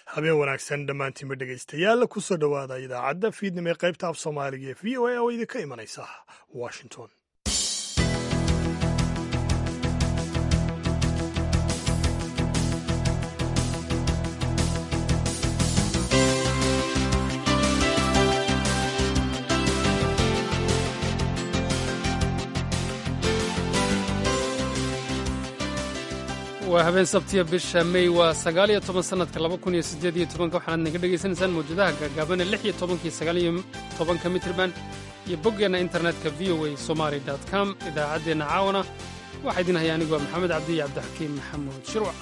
habeen wanaagsan dhammaantiinba dhegaystayaal kusoo dhowaada idaacadda fiidnimo ee qaybta af soomaaliga ee v o a oo idinka imanaysa washington waa habeen sabtiya bisha mey waa sagaal iyo toban sannadka laba kun iyo siddeed iyo tobanka waxaanaad naga dhegaysanaysaan mawjadaha gaagaabane lix iyo tobankii sagaal iyo tobanka mitriban iyo boggeenna internetka v o a somali dot com idaacaddeenna caawana waxaa idin haya anigu waa maxamed cabdi iyo cabdixakiim maxamuud shirwac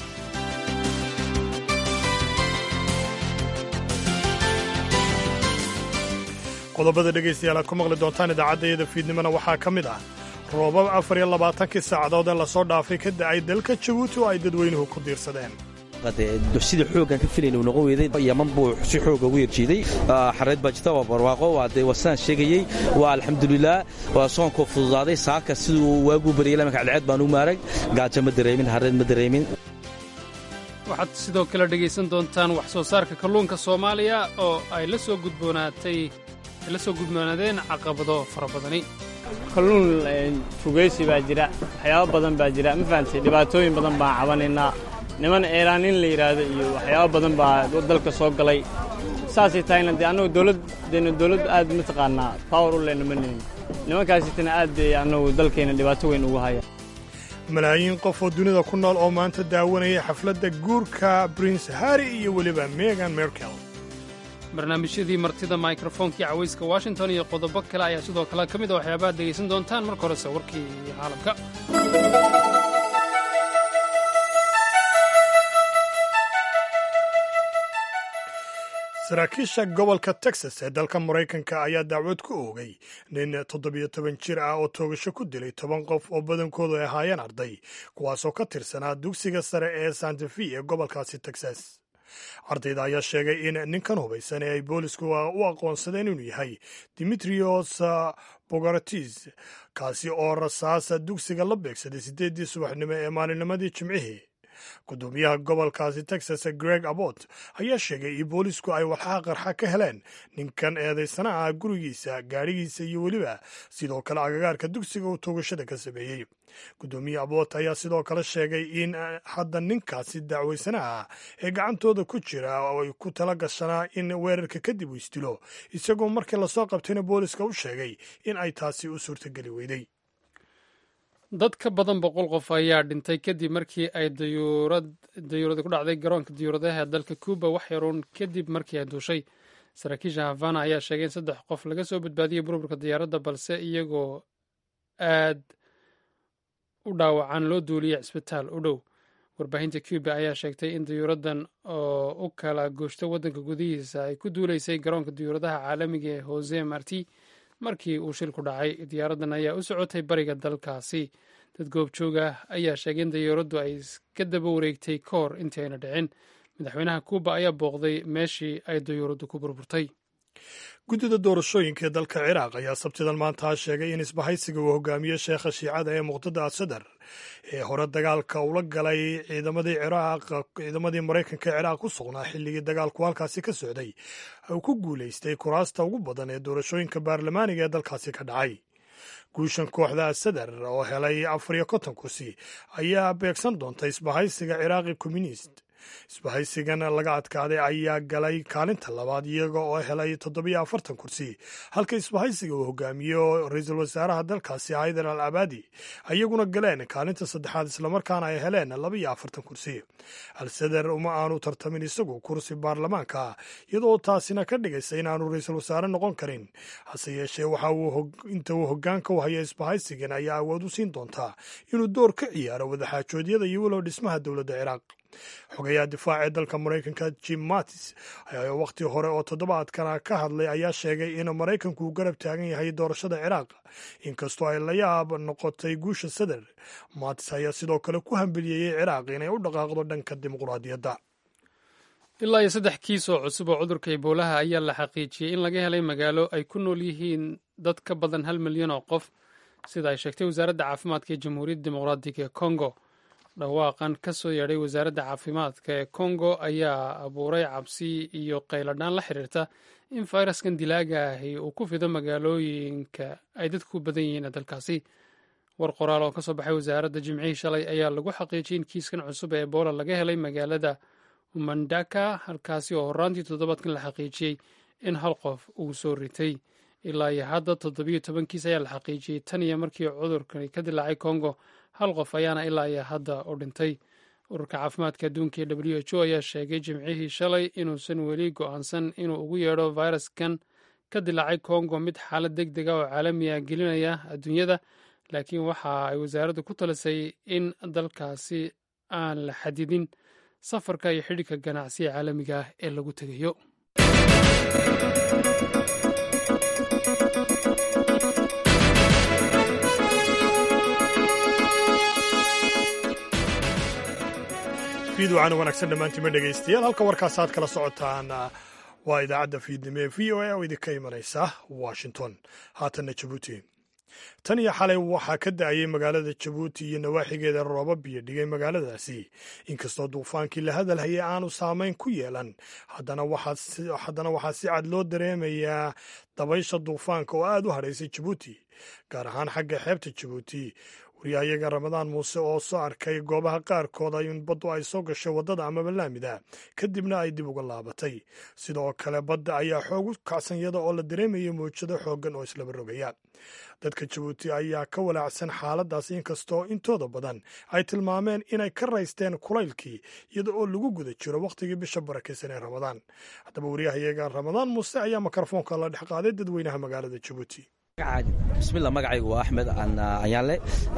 qodobada dhegaystayaal aad ku maqli doontaan idaacaddayada fiidnimona waxaa ka mid ah roobab afar iyo labaatankii saacadood ee lasoo dhaafay ka da'ay dalka jabuuti oo ay dadweynuhu ku diirsadeen sida xoogaan ka filayna uu noqon weeday yaman buu si xooga ugu yerjiiday xareed baa jirta waa barwaaqo waa dee wasaan sheegayey waa alxamdulilaah waa soonkoo fududaaday saaka siduu waaguu baryay lamanka cadceed baan u maarag gaajo ma dareemin hareed ma dareemin waxaad sidoo kale dhegaysan doontaan wax soo saarka kalluunka soomaaliya oo ay la soo gudboonaatay ay la soo gudboonaadeen caqabado fara badani kalluun fugaysi baa jira waxyaabo badan baa jira ma fahamtay dhibaatooyin badan baan cabanaynaa niman eeraanin la yidhaahdo iyo waxyaabo badan baa dalka soo galay saasay tahayna dee annagu dowladdeena dowladd aad mataqaanaa power u lehna ma nihin nimankaasitana aad bay annagu dalkeenna dhibaato weyn ugu haya malaayiin qof oo dunida ku nool oo maanta daawanaya xafladda guurka prince harry iyo weliba megan merkel barnaamijyadii martida mikrofonkii cawayska washington iyo qodobo kale ayaa sidoo kale ka mid a waxyaabaad dhegaysan doontaan marka horese warkii caalamka saraakiisha gobolka texas ee dalka maraykanka ayaa dacwad ku oogay nin toddobiyo toban jir ah oo toogasho ku dilay toban qof oo badankoodu ay ahaayeen arday kuwaasoo ka tirsanaa dugsiga sare ee santafi ee gobolkaasi texas ardayda ayaa sheegay in ninkan hubaysan ee ay boolisku u aqoonsadeen inuu yahay dimitrios bogartis kaasi oo rasaasa dugsiga la beegsaday siddeeddii subaxnimo ee maalinnimadii jimcihii gudoomiyaha gobolkaasi texas greg abbott ayaa sheegay in boolisku ay walxaha qarxa ka heleen ninkan eedaysana ah gurigiisa gaadhigiisa iyo weliba sidoo kale agagaarka dugsiga uu toogashada ka sameeyey gudoomiye abbott ayaa sidoo kale sheegay in hadda ninkaasi dacwaysanaha ah ee gacantooda ku jira oo ay ku tala gashanaa in weerarka kadib uu isdilo isagoo markii lasoo qabtayna booliska u sheegay in ay taasi u suurtogeli weyday dad ka badan boqol qof ayaa dhintay kadib markii ay dayuuradi ku dhacday garoonka diyuuradaha ee dalka cuuba wax yaruun kadib markii ay duushay saraakiisha havana ayaa sheegay in saddex qof laga soo badbaadiyey burburka diyaaradda balse iyagoo aad u dhaawacan loo duuliyey cisbitaal u dhow warbaahinta cuuba ayaa sheegtay in diyuuraddan oo u kala gooshta waddanka gudihiisa ay ku duulaysay garoonka diyuuradaha caalamiga ee hose marti markii uu shilku dhacay diyaaraddan ayaa u socotay bariga dalkaasi dad goobjooga ayaa sheegay in diyaaraddu ay ka daba wareegtay ka hor intii ayna dhicin madaxweynaha kuuba ayaa booqday meeshii ay diyaaraddu ku burburtay guddida doorashooyinka ee dalka ciraaq ayaa sabtidan maanta sheegay in isbahaysiga uu hogaamiye sheekha shiicada ee muqtada asadar ee hore dagaalka ula galay ciidamadii ciraaq ciidamadii maraykanka ee ciraaq ku sugnaa xilligii dagaalku halkaasi ka socday uu ku guulaystay kuraasta ugu badan ee doorashooyinka baarlamaaniga ee dalkaasi ka dhacay guushan kooxda asadar oo helay afar iyo konton kursi ayaa beegsan doonta isbahaysiga ciraaqi communist isbahaysigan laga adkaaday ayaa galay kaalinta labaad iyaga oo helay toddobiyo afartan kursi halka isbahaysiga uu hogaamiyo ra-iisul wasaaraha dalkaasi haydar al abadi ayaguna galeen kaalinta saddexaad islamarkaana ay heleen labaiyo afartan kursi al-sadar uma aanu tartamin isagu kursi baarlamaanka iyadoo taasina ka dhigaysa inaanu ra-iisul wasaare noqon karin hase yeeshee waxa uu inta uu hogaanka u haya isbahaysigan ayaa awood u siin doontaa inuu door ka ciyaaro wadaxaajoodyada iyo walow dhismaha dowladda ciraaq xogayaha difaac ee dalka maraykanka jim mattis ayaa wakhti hore oo toddobaadkana ka hadlay ayaa sheegay in maraykanku uu garab taagan yahay doorashada ciraaq inkastoo ay la yaab noqotay guusha sadar mattis ayaa sidoo kale ku hambeliyeeyey ciraaq inay u dhaqaaqdo dhanka dimuqraadiyadda ilaa iyo saddex kiis oo cusub oo cudurka iboolaha ayaa la xaqiijiyey in laga helay magaalo ay ku nool yihiin dad ka badan hal milyan oo qof sida ay sheegtay wasaaradda caafimaadka ee jamhuuriyadda dimuqraadiga ee kongo dhawaaqan ka soo yeedhay wasaaradda caafimaadka ee kongo ayaa abuuray cabsi iyo qayladhaan la xiriirta in fayraskan dilaaga ahi uu ku fido magaalooyinka ay dadku ku badan yihiin dalkaasi war qoraal oo ka soo baxay wasaaradda jimcihii shalay ayaa lagu xaqiijiyay in kiiskan cusub ee ebola laga helay magaalada umandaka halkaasi oo horaantii toddobaadkan la xaqiijiyey in hal qof uu soo ritay ilaa iyo hadda toddobiyo toban kiis ayaa la xaqiijiyey tan iyo markii cudurkani ka dilaacay kongo hal qof ayaana ilaa iyo hadda u dhintay ururka caafimaadka adduunka ee w h o ayaa sheegay jimcihii shalay inuusan weli go'aansan inuu ugu yeedho fayraskan ka dilaacay kongo mid xaalad deg dega oo caalamiya gelinaya adduunyada laakiin waxa ay wasaaraddu ku talisay in dalkaasi aan la xadidin safarka iyo xidhiirka ganacsiga caalamiga ah ee lagu tegayo fiidwacana wanaagsan dhammaantiima dhegaystayaal halka warkaas aad kala socotaan waa idaacadda fiidnimo ee v o a oo idinka imanaysa washington haatanna jabuuti tan iyo xalay waxaa ka da'ayay magaalada jabuuti iyo nawaaxigeeda roobab biyo dhigay magaaladaasi inkastoo duufaankii la hadalhayay aanu saamayn ku yeelan haddana waxaa si cad loo dareemayaa dabaysha duufaanka oo aad u hadhaysay jabuuti gaar ahaan xagga xeebta jabuuti waryahayaga ramadaan muuse oo soo arkay goobaha qaarkood in baddu ay soo gashay waddada amaba laamida kadibna ay dib uga laabatay sidoo kale badda ayaa xoog u kacsan yada oo la dareemaya mawjado xooggan oo islaba rogaya dadka jabuuti ayaa ka walaacsan xaaladaas inkastoo intooda badan ay tilmaameen inay ka raysteen kulaylkii iyada oo lagu guda jiro wakhtigii bisha barakaysan ee ramadaan haddaba waryahayaga ramadaan muuse ayaa mikrofoonka la dhex qaaday dadweynaha magaalada jabuuti bismillah magacaygu waa axmed ayaanle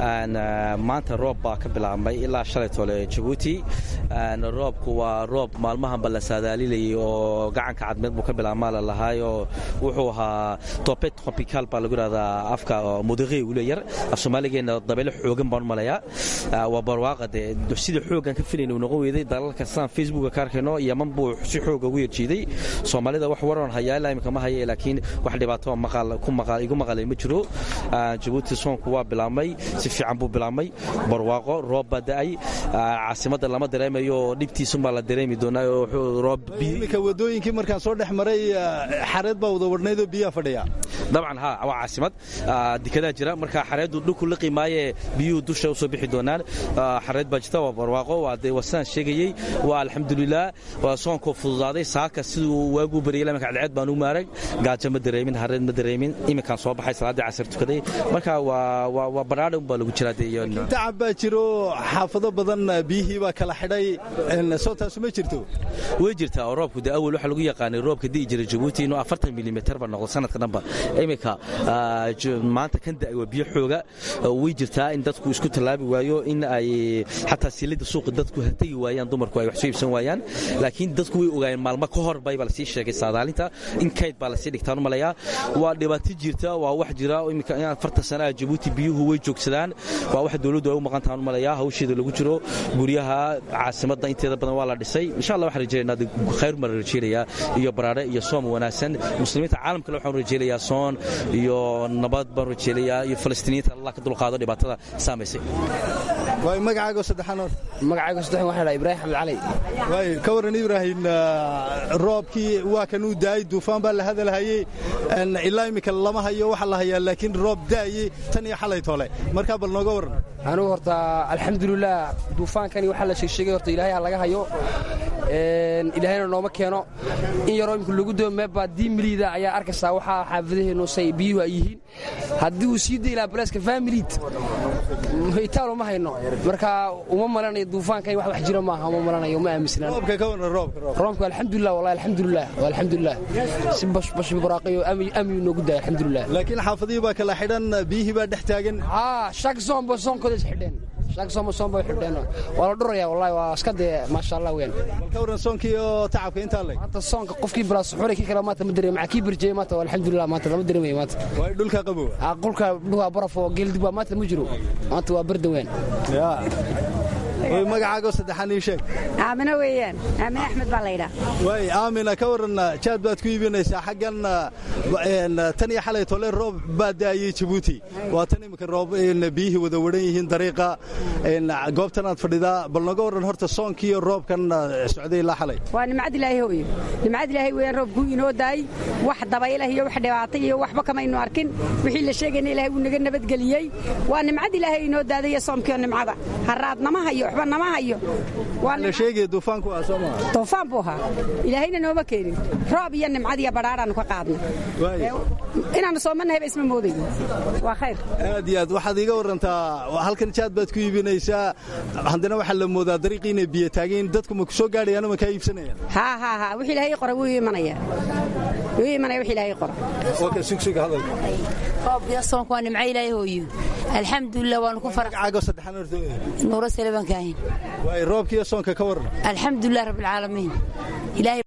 maanta roob baa ka bilaabmay ilaa shalay tole jabuuti roobku waa roob maalmahanba la saadaalilayay oo gacanka cadmeed buu ka bilaabmaa la lahaayoo wuxuu ahaa topet tropical baa lagu yidhahdaa afka mudiqi ule yar af soomaaligeenna dabeyle xoogan baan u malayaa waa barwaaqa dee sidii xoogan ka filayna uu noqon weeday dalalka sidaan facebooka ka arkayno yaman buu si xooga ugu yerjiiday soomaalida wax waran hayaa ilaa imika ma haye laakiin wax dhibaato igu maqalay ma jiro jabuuti soonku waa bilaabmay si fiican buu bilaabmay barwaaqo roob baa da'ay caasimadda lama dareemayo dhibtiisunbaa la dareemi doonaaimika wadooyinkii markaan soo dhex maray xareed baa wada wadhnaydoo biyaha fadhiya dabcan ha waa caasimad dikadaa jira marka xareeddu dhulku liqi maaye biyuhu dusha u soo bixi doonaan xareed baa jirta waa barwaaqo waa dee wasaan sheegayey waa alxamdulilah waa soonkoo fududaaday saaka siduu waaguu bariyay iminka cadceed baan u maarag gaajo ma dareemin hareed ma dareemin iminkaan soo baxay salaaddii casar tukaday marka waa badhaadha un baa lagu jiraa tacab baa jiro xaafado badan biyihii baa kala xidhay soo taasu ma jirto way jirtaa oo roobku de awal waxaa lagu yaqaanay roobka di'i jira jabuuti inuu afartan milimeter ba noqdo sanadka dhanba iminka maanta kan da'ay waa biyo xooga way jirtaa in dadku isku tallaabi waayo in ay xataa silida suuqa dadku tegi waayaan dumarku ay wax soo iibsan waayaan laakiin dadku way ogaayeen maalmo ka hor bay baa lasii sheegay saadaalinta in kayd baa lasii dhigtaan u malayaa waa dhibaato jirta waa wax jira iminka in afartan sanaha jabuuti biyuhu way joogsadaan waa wax dowladdu ay u maqan tahan u malayaa hawsheeda lagu jiro guryaha caasimadda inteeda badan waa la dhisay insha allah waxaan rajaynaynaa khayr baan rajaynayaa iyo baraare iyo soom wanaagsan muslimiinta caalamkale waxaan rajaynayaa soon iyo nabad baan rajaynayaa iyo falastiiniyiinta allah ka dulqaado dhibaatada saamaysay waay magacaago saddexaan hor magacaago saddexan waxaa dhaha ibraahim xamed cali waay ka warran ibraahim roobkii waa kan uu daayey duufaan baa la hadalhayey ilaa iminka lama hayo waxa la hayaa laakiin roob daayey tan iyo xalay tole markaa bal nooga warran anugu horta alxamdulilah duufaankani waxaa la sheegsheegay horta ilaahay ha laga hayo ilaahayna nooma keeno in yaroo imika lagu doo meebbaa diimiliida ayaa arkaysaa waxaa xaafadaheennu say biyuhu ay yihiin haddii uu sii daylaa baleeska faamiliid itaalo ma hayno marka uma malanayo duufaankan wax wax jira maaha uma malanayo uma aaminsnaan roobka ka warran roobka roobka alxamdulilah wallahi alxamdulilah alxamdulilah si bashbash baraaqiyo amni noogu daaya alxamdulilah laakiin xaafadihii baa kala xidhan biyihii baa dhex taagan haa shak soomba soonkooda is xidheen shagsoma soomba xidheen waa la dhuraya wallahi waa iska dee maasha allah weyn bal ka warran soonkii oo tacabka intaa leg maanta soonka qofkii bilaa suxuray kii kale maanta ma dareem maxaa kii birjiyey maanta alxamdulilah maanta lama dareemayo maanta waa dhulka qabow qulka dhulka baraf oo geeldib waa maanta ma jiro maanta waa barda weyn oy magacaago saddexaan ii sheeg aamino weeyaan aamine axmed baa laydhaa waay aamina ka waran jaad baad ku iibinaysaa xaggan tan iyo xalay tole roob baa daayey jabuuti waa tan iminka roob biyihii wada waran yihiin dariiqa goobtanaad fadhidaa bal noga waran horta soonkiiyo roobkan socday ilaa xalay waa nimcad ilaahay hooyo nimcad ilaahay weeyaan roobkuu inoo daayey wax dabaylah iyo wax dhibaatay iyo waxba kamaynu arkin wixii la sheegayna ilaahay wuu naga nabadgeliyey waa nimcad ilaahay inoo daadaya soomkiiyo nimcada haraad nama hayo waxba nama hayo la sheegaya duufaanku ah soo maa duufaan buu ahaa ilaahayna nooma keenin roob iyo nimcad iyo badhaadhaanu ka qaadna inaannu soomannahayba isma moodayo waa khayr aad iyo aad waxaad iiga warantaa halkan jaad baad ku iibinaysaa haddana waxaa la moodaa dariiqii inay biyo taageen dadku ma ku soo gaadhayaan ma kaa iibsanayaan haa haa haa wix ilaahay qora wuu imanaya wuu imanaya wix ilaahay qora okay sugsuga hadalka roobkiyo soonku waa nimco ilaahay hooyo alxamdulilah waanu ku farax magacaago saddexaan horta nuuro saleban kaahin waay roobkiyo soonka ka waran alxamdulilah rabbilcaalamiin ilaahay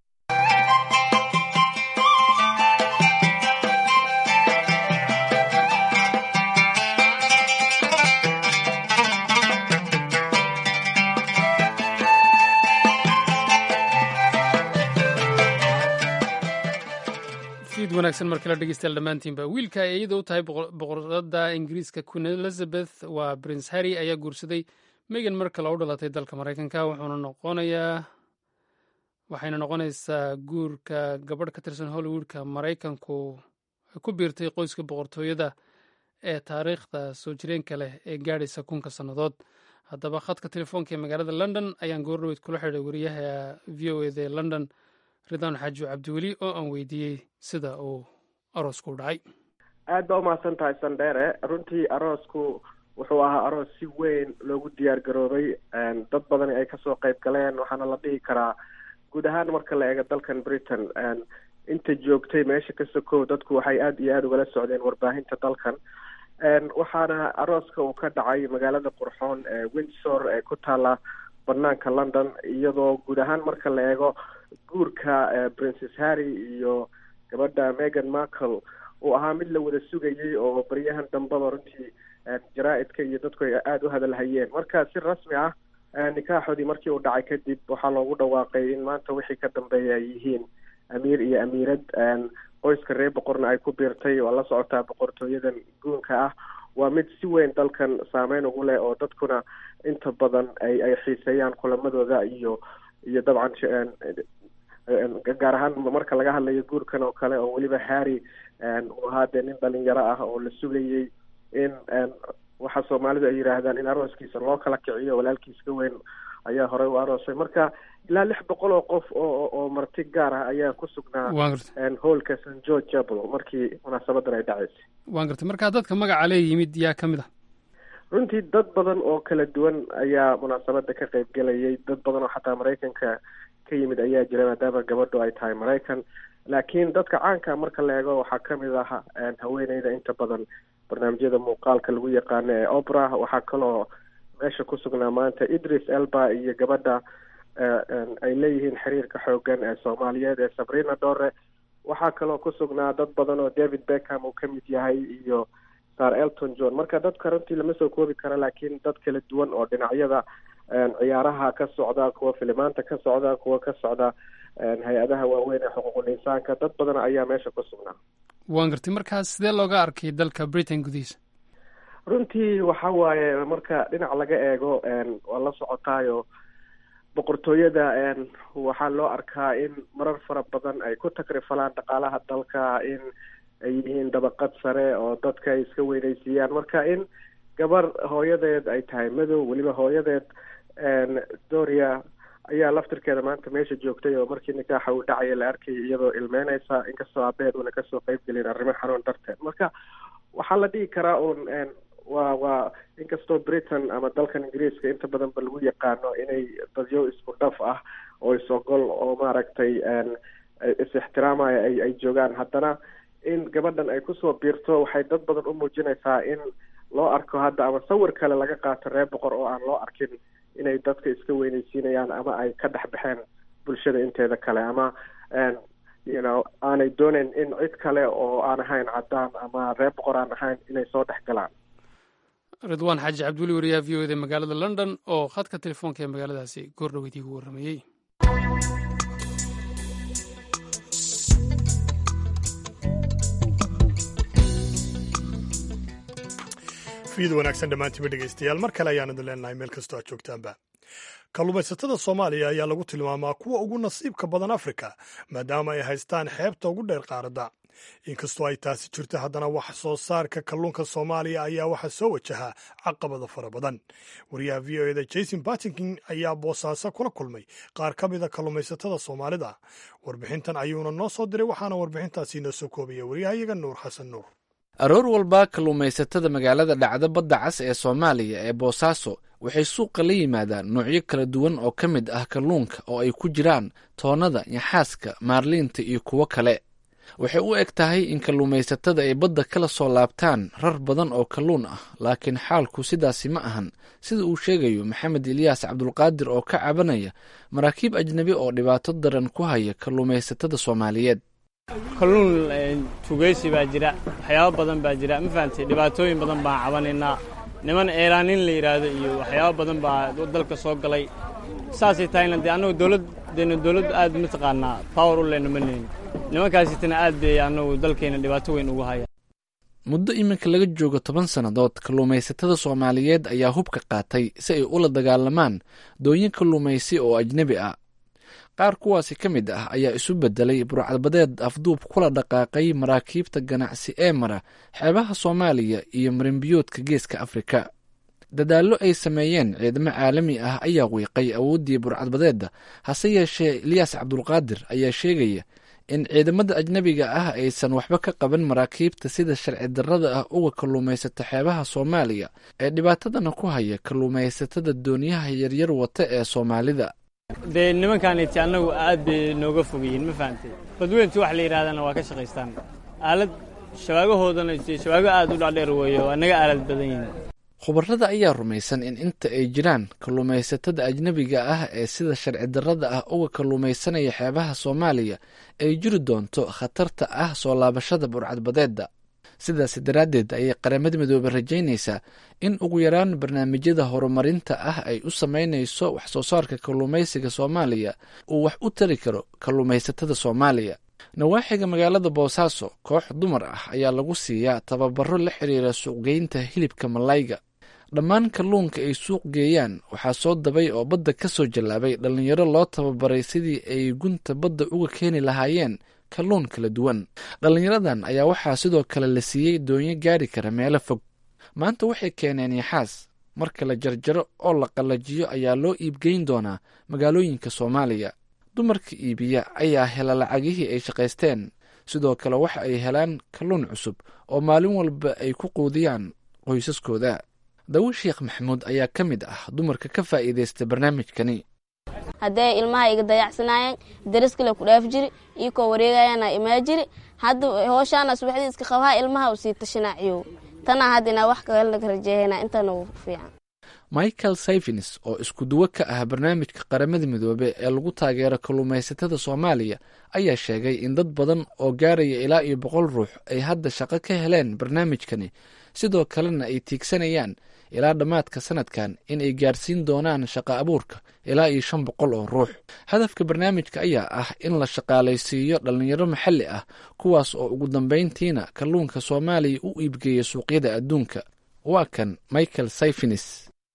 fiid wanaagsan mar kale dhegeystayaal dhammaantiinba wiilka ay iyada u tahay boqorada ingiriiska queen elizabeth waa prince harry ayaa guursaday megan markale u dhalatay dalka maraykanka wuxuuna noqonayaa waxayna noqonaysaa guurka gabadh ka tirsan hollywoodka maraykanku ay ku biirtay qoyska boqortooyada ee taariikhda soo jireenka leh ee gaadhaysa kunka sannadood haddaba khadka telefoonka ee magaalada london ayaan goordhaweyd kula xidhay wariyaha v o eda ee london ridaan xaaji cabdiweli oo aan weydiiyey sida uu aroosku u dhacay aad baa umahadsan tahay sandheere runtii aroosku wuxuu ahaa aroos si weyn loogu diyaar garoobay dad badani ay kasoo qayb galeen waxaana la dhihi karaa guud ahaan marka la eego dalkan britain inta joogtay meesha ka sokow dadku waxay aada iyo aada ugala socdeen warbaahinta dalkan waxaana arooska uu ka dhacay magaalada qurxoon ee windsor ee ku taala banaanka london iyadoo guud ahaan marka la eego guurka princes harry iyo gabadha megan markle uu ahaa mid la wada sugayay oo baryahan dambaba runtii jaraa-idka iyo dadku ay aada u hadalhayeen marka si rasmi ah nikaaxoodii markii uu dhacay kadib waxaa loogu dhawaaqay in maanta wixii ka dambeeya ay yihiin amiir iyo amiirad qoyska reer boqorna ay ku biirtay waa la socotaa boqortooyadan guunka ah waa mid si weyn dalkan saameyn ugu leh oo dadkuna inta badan ay ay xiiseeyaan kulamadooda iyo iyo dabcan gaar ahaan marka laga hadlayo guurkan oo kale oo weliba harry uu ahaa dee nin dhalinyaro ah oo la sugayay in waxa soomaalidu ay yidhaahdaan in arooskiisa loo kala kiciyo walaalkiis ka weyn ayaa horey u aroosay marka ilaa lix boqol oo qof oo oo marti gaar ah ayaa ku sugnaa hoolka st george chapel markii munaasabadan ay dhacaysay waan gartay markaa dadka magaca lee yimid yaa ka mid ah runtii dad badan oo kala duwan ayaa munaasabada ka qayb gelayay dad badan oo xataa maraykanka ka yimid ayaa jira maadaama gabadhu ay tahay maraykan laakiin dadka caanka marka la eego waxaa kamid ah haweeneyda inta badan barnaamijyada muuqaalka lagu yaqaano ee opera waxaa kaloo meesha ku sugnaa maanta idris elba iyo gabadha ay leeyihiin xiriirka xoogan ee soomaaliyeed ee sabrina dore waxaa kaloo ku sugnaa dad badan oo david beckham uu ka mid yahay iyo sar elton john marka dadka runtii lama soo koobi karo laakiin dad kala duwan oo dhinacyada ciyaaraha ka socda kuwa filimaanta ka socda kuwa ka socda hay-adaha waaweyn ee xuquuqul insaanka dad badan ayaa meesha ku sugnaa waan gartay markaas sidee looga arkay dalka britain gudihiisa runtii waxa waaye marka dhinac laga eego waa la socotaayo boqortooyada waxaa loo arkaa in marar fara badan ay ku takrifalaan dhaqaalaha dalka in ay yihiin dabaqad sare oo dadka ay iska weynaysiiyaan marka in gabar hooyadeed ay tahay madow weliba hooyadeed doria ayaa laftirkeeda maanta meesha joogtay oo markii nikaaxa uu dhacaya la arkayay iyadoo ilmeyneysa inkastoo abeed una kasoo qeyb gelin arrimo xanuun darteed marka waxaa la dhihi karaa uun waa waa inkastoo britain ama dalkan ingiriiska inta badan ba lagu yaqaano inay dadyo isku dhaf ah oo is-ogol oo maaragtay is-ixtiraamaya ay ay joogaan haddana in gabadhan ay kusoo biirto waxay dad badan u muujinaysaa in loo arko hadda ama sawir kale laga qaato reer boqor oo aan loo arkin inay dadka iska weynaysiinayaan ama ay ka dhex baxeen bulshada inteeda kale ama you know aanay dooneyn in cid kale oo aan ahayn caddaan ama reer boqor aan ahayn inay soo dhex galaan ridwaan xaaji cabdiweli wariyaha v o eda magaalada london oo khadka telefoonka ee magaaladaasi goordhow idiigu warramayey fiid wanaagsan dhammaantiiba dhegaystayaal mar kale ayaan idin leenahay meel kastoo aad joogtaanba kalluumaysatada soomaaliya ayaa lagu tilmaamaa kuwa ugu nasiibka badan afrika maadaama ay haystaan xeebta ugu dheer qaaradda inkastoo ay taasi jirto haddana wax soo saarka kalluunka soomaaliya ayaa waxaa soo wajahaa caqabada fara badan wariyaha v o eda jason bartington ayaa boosaaso kula kulmay qaar ka mida kalluumaysatada soomaalida warbixintan ayuuna noo soo diray waxaana warbixintaasi noo soo koobaya waryahayaga nuur xasan nuur aroor walba kalluumaysatada magaalada dhacda badda cas ee soomaaliya ee boosaaso waxay suuqa la yimaadaan noocyo kala duwan oo ka mid ah kalluunka oo ay ku jiraan toonnada yaxaaska maarliinta iyo kuwo kale waxay u eg tahay in kalluumaysatada ay badda kala soo laabtaan rar badan oo kalluun ah laakiin xaalku sidaasi ma ahan sida uu sheegayo maxamed ilyaas cabdulqaadir oo ka cabanaya maraakiib ajnebi oo dhibaato daran ku haya kalluumaysatada soomaaliyeed kalluun tugeysi baa jira waxyaabo badan baa jira ma fahamtay dhibaatooyin badan baan cabanaynaa niman eeraanin la yidhaahdo iyo waxyaabo badan baa dalka soo galay saasay tahayna dee annagu dowladdeena dowladd aad mataqaanaa power u lehna ma lehin nimankaasitana aad bay annagu dalkeenna dhibaato weyn ugu haya muddo iminka laga joogo toban sannadood kalluumaysatada soomaaliyeed ayaa hubka qaatay si ay ula dagaalamaan doonyo kalluumaysi oo ajnebi ah qaar kuwaasi ka mid ah ayaa isu beddelay burcadbadeed afduub kula dhaqaaqay maraakiibta ganacsi ee mara xeebaha soomaaliya iyo marinbiyoodka geeska afrika dadaallo ay sameeyeen ciidamo caalami ah ayaa wiiqay awooddii burcadbadeedda hase yeeshee eliyaas cabdulqaadir ayaa sheegaya in ciidamada ajnebiga ah aysan waxba ka qaban maraakiibta sida sharci darrada ah uga kalluumaysata xeebaha soomaaliya ee dhibaatadana ku haya kalluumaysatada dooniyaha yaryar wata ee soomaalida dee nimankaaniti annagu aad bay nooga fogeyiin ma fahamtay badweyntu wax la yidhahdana waa ka shaqaystaan aalad shabaagahoodana shabaago aad u dhacdheer weeye waa naga aalad badan yihiin khubarada ayaa rumaysan in inta ay jiraan kalluumaysatada ajnebiga ah ee sida sharci darrada ah uga kalluumaysanaya xeebaha soomaaliya ay jiri doonto khatarta ah soo laabashada burcadbadeedda sidaas daraaddeed ayay qaramada midoobe rajaynaysaa in ugu yaraan barnaamijyada horumarinta ah ay u samaynayso wax soo saarka kalluumaysiga soomaaliya uu wax u tari karo kalluumaysatada soomaaliya nawaaxiga magaalada boosaaso koox dumar ah ayaa lagu siiyaa tababaro la xiriira suuqgeynta hilibka malayga dhammaan kalluunka ay suuq geeyaan waxaa soo dabay oo badda ka soo jallaabay dhallinyaro loo tababaray sidii ay gunta badda uga keeni lahaayeen kalluun kala duwan dhallinyaradan ayaa waxaa sidoo kale la siiyey doonyo gaari kara meelo fog maanta waxay keeneen yaxaas marka la jarjaro oo la qallajiyo ayaa loo iibgeyn doonaa magaalooyinka soomaaliya dumarka iibiya ayaa hela lacagihii ay shaqaysteen sidoo kale waxa ay helaan kalluun cusub oo maalin walba ay ku quudiyaan qoysaskooda dawo sheekh maxamuud ayaa ka mid ah dumarka ka faa'iidaysta barnaamijkani hadday ilmaha iga dayacsanaayeen dariskale ku dhaaf jiri iikoo wareegayaana imaa jiri hadda hooshaana subaxdii iska qabhaa ilmaha u sii tashanaaciyow tanaa hadda inaa wax kalanaga rajeehayna intana u fiican michael sayfins oo isku duwo ka ah barnaamijka qaramada midoobe ee lagu taageero kalluumaysatada soomaaliya ayaa sheegay in dad badan oo gaaraya ilaa iyo boqol ruux ay hadda shaqo ka heleen barnaamijkani sidoo kalena ay tiigsanayaan ilaa dhammaadka sanadkan in ay gaarsiin doonaan shaqo abuurka ilaa iyo shan boqol oo ruux hadafka barnaamijka ayaa ah in la shaqaalaysiiyo dhallinyaro maxalli ah kuwaas oo ugu dambayntiina kalluunka soomaaliya u iibgeeya suuqyada adduunka waa kan michael sayfinis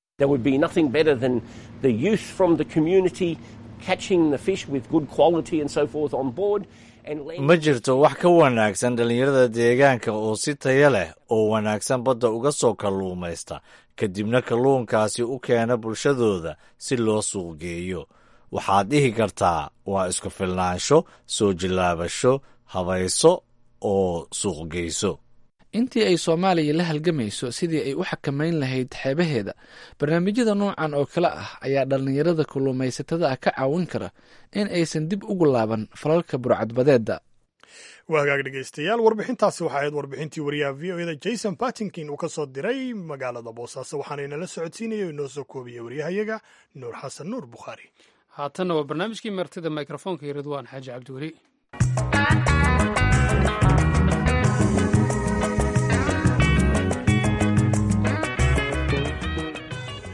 ma jirto wax ka wanaagsan dhallinyarada deegaanka oo si taya leh oo wanaagsan badda uga soo kalluumaysta kadibna kalluunkaasi u keena bulshadooda si loo suuqgeeyo waxaad dhihi kartaa waa isku filnaansho soo jillaabasho habayso oo suuqgeyso intii ay soomaaliya la halgamayso sidii ay u xakamayn lahayd xeebaheeda barnaamijyada noocan oo kale ah ayaa dhallinyarada kalluumaysatada ah ka caawin kara in aysan dib ugu laaban falalka burcadbadeedda waa hagaag dhegeystayaal warbixintaasi waxaa ahayd warbixintii wariyaha v o eda jason bartington uu ka soo diray magaalada boosaaso waxaana inala socodsiinaya o inoo soo koobiyey waryahayaga nuur xasan nuur bukhaari haatanna waa barnaamijkii martida mikrofoonka iyo ridwaan xaaji cabdiweli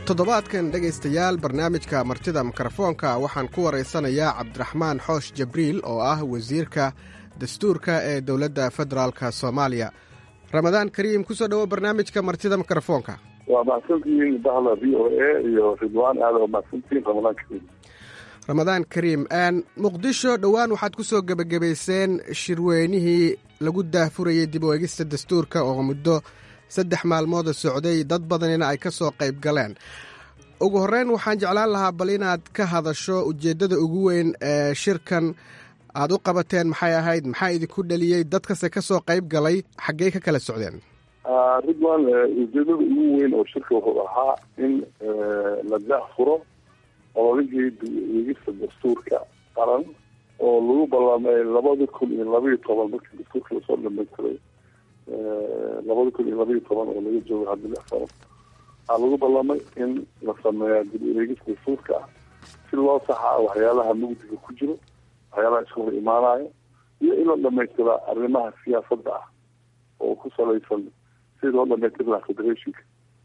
toddobaadkan dhegaystayaal barnaamijka martida mikrofoonka waxaan ku waraysanayaa cabdiraxmaan xoosh jabriil oo ah wasiirka dastuurka ee dowladda federaalka soomaaliya ramadaan kariim kusoo dhowo barnaamijka martida mikrofoonka waa mahadsantihiin bahda v o a iyo ridwaan aada oo mahadsantihiin ramadaan kariim ramadaan kariim muqdisho dhowaan waxaad ku soo gebagabayseen shirweynihii lagu daahfurayay dib u eegista dastuurka oo muddo saddex maalmooda socday dad badanina ay ka soo qayb galeen ugu horreyn waxaan jeclaan lahaa bal inaad ka hadasho ujeeddada ugu weyn ee shirkan aad u qabateen maxay ahayd maxaa idinku dheliyey dadkase ka soo qayb galay xaggey ka kala socdeen ridwan ujeedada ugu weyn oo shirka wuxuu ahaa in la daahfuro ololihii dib-u-eegista dastuurka qaran oo lagu ballamay labada kun iyo labaiyo toban markii dastuurka lasoo dhamaystiray labada kun iyo labaiyo toban oo laga joogo hadda lix sano waxaa lagu ballamay in la sameeyaa dib-u-eegista dastuurka ah si loo saxaa waxyaalaha mugdiga ku jiro waxyaalaha iska hor imaanayo iyo in la dhamaystiraa arrimaha siyaasadda ah oo ku salaysan sidii loo dhamaystiri lahaa federationka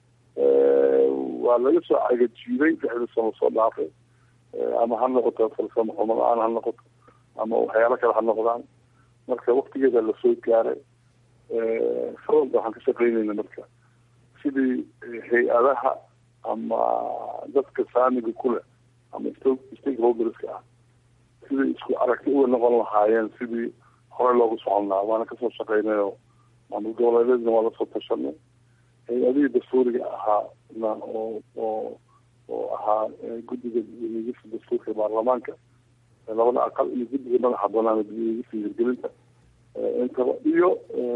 waa laga soo cagajiiday lixdii sano soo dhaafay ama ha noqoto falsamo xumo la-aan ha noqoto ama waxyaalo kale ha noqdaan marka waktigeeda lasoo gaaray sababta waxaan ka shaqeynayna marka sidii hay-adaha ama dadka saamiga kuleh ama stakeholderska ah sidii isku aragti uga noqon lahaayeen sidii horey loogu socon lahaa waana kasoo shaqeynayo maamul goboleedeedna waa lasoo tashanay hay-adihii dastuuriga ahaa na oo oo oo ahaa guddiga dib-u-eegista dastuurka baarlamaanka labada aqal iyo guddiga madaxa banaan dib-u-eegista hirgelinta intaba iyo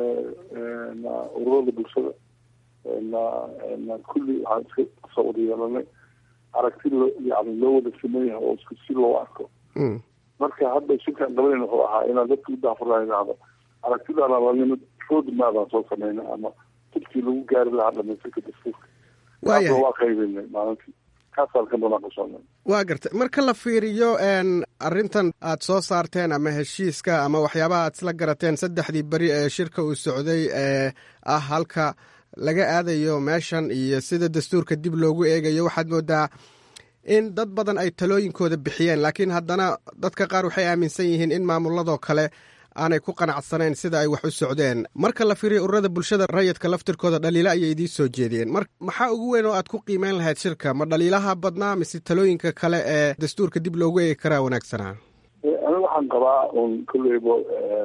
na ururada bulshada na na kulli waxaan iska kusoo wada yeelanay aragti lo yani loo wada sameeyaha oo isku si loo arko marka hadda shirkaan qabanayna wuxuu ahaa inaan dadka u daafurlaan idhaahdo aragtidaana la nimid road maadaan soo sameynay ama jidkii lagu gaari lahaa dhamaystirka dastuurka waayahay waa qaybinay maalintii kaasaan ka munaaqashanay waa gartay marka la fiiriyo arrintan aad soo saarteen ama heshiiska ama waxyaabaha aad isla garateen saddexdii beri ee shirka uu socday ee ah halka laga aadayo meeshan iyo sida dastuurka dib loogu eegayo waxaad moodaa in dad badan ay talooyinkooda bixiyeen laakiin haddana dadka qaar waxay aaminsan yihiin in maamuladoo kale aanay ku qanacsanayn sida ay wax u socdeen marka la fiiriyo ururada bulshada rayidka laftirkooda dhaliilo ayay idiin soo jeediyeen mar maxaa ugu weyn oo aad ku qiimeyn lahayd shirka ma dhaliilaha badnaa mise talooyinka kale ee dastuurka dib loogu eegi karaa wanaagsanaa aniga waxaan qabaa un kolleyba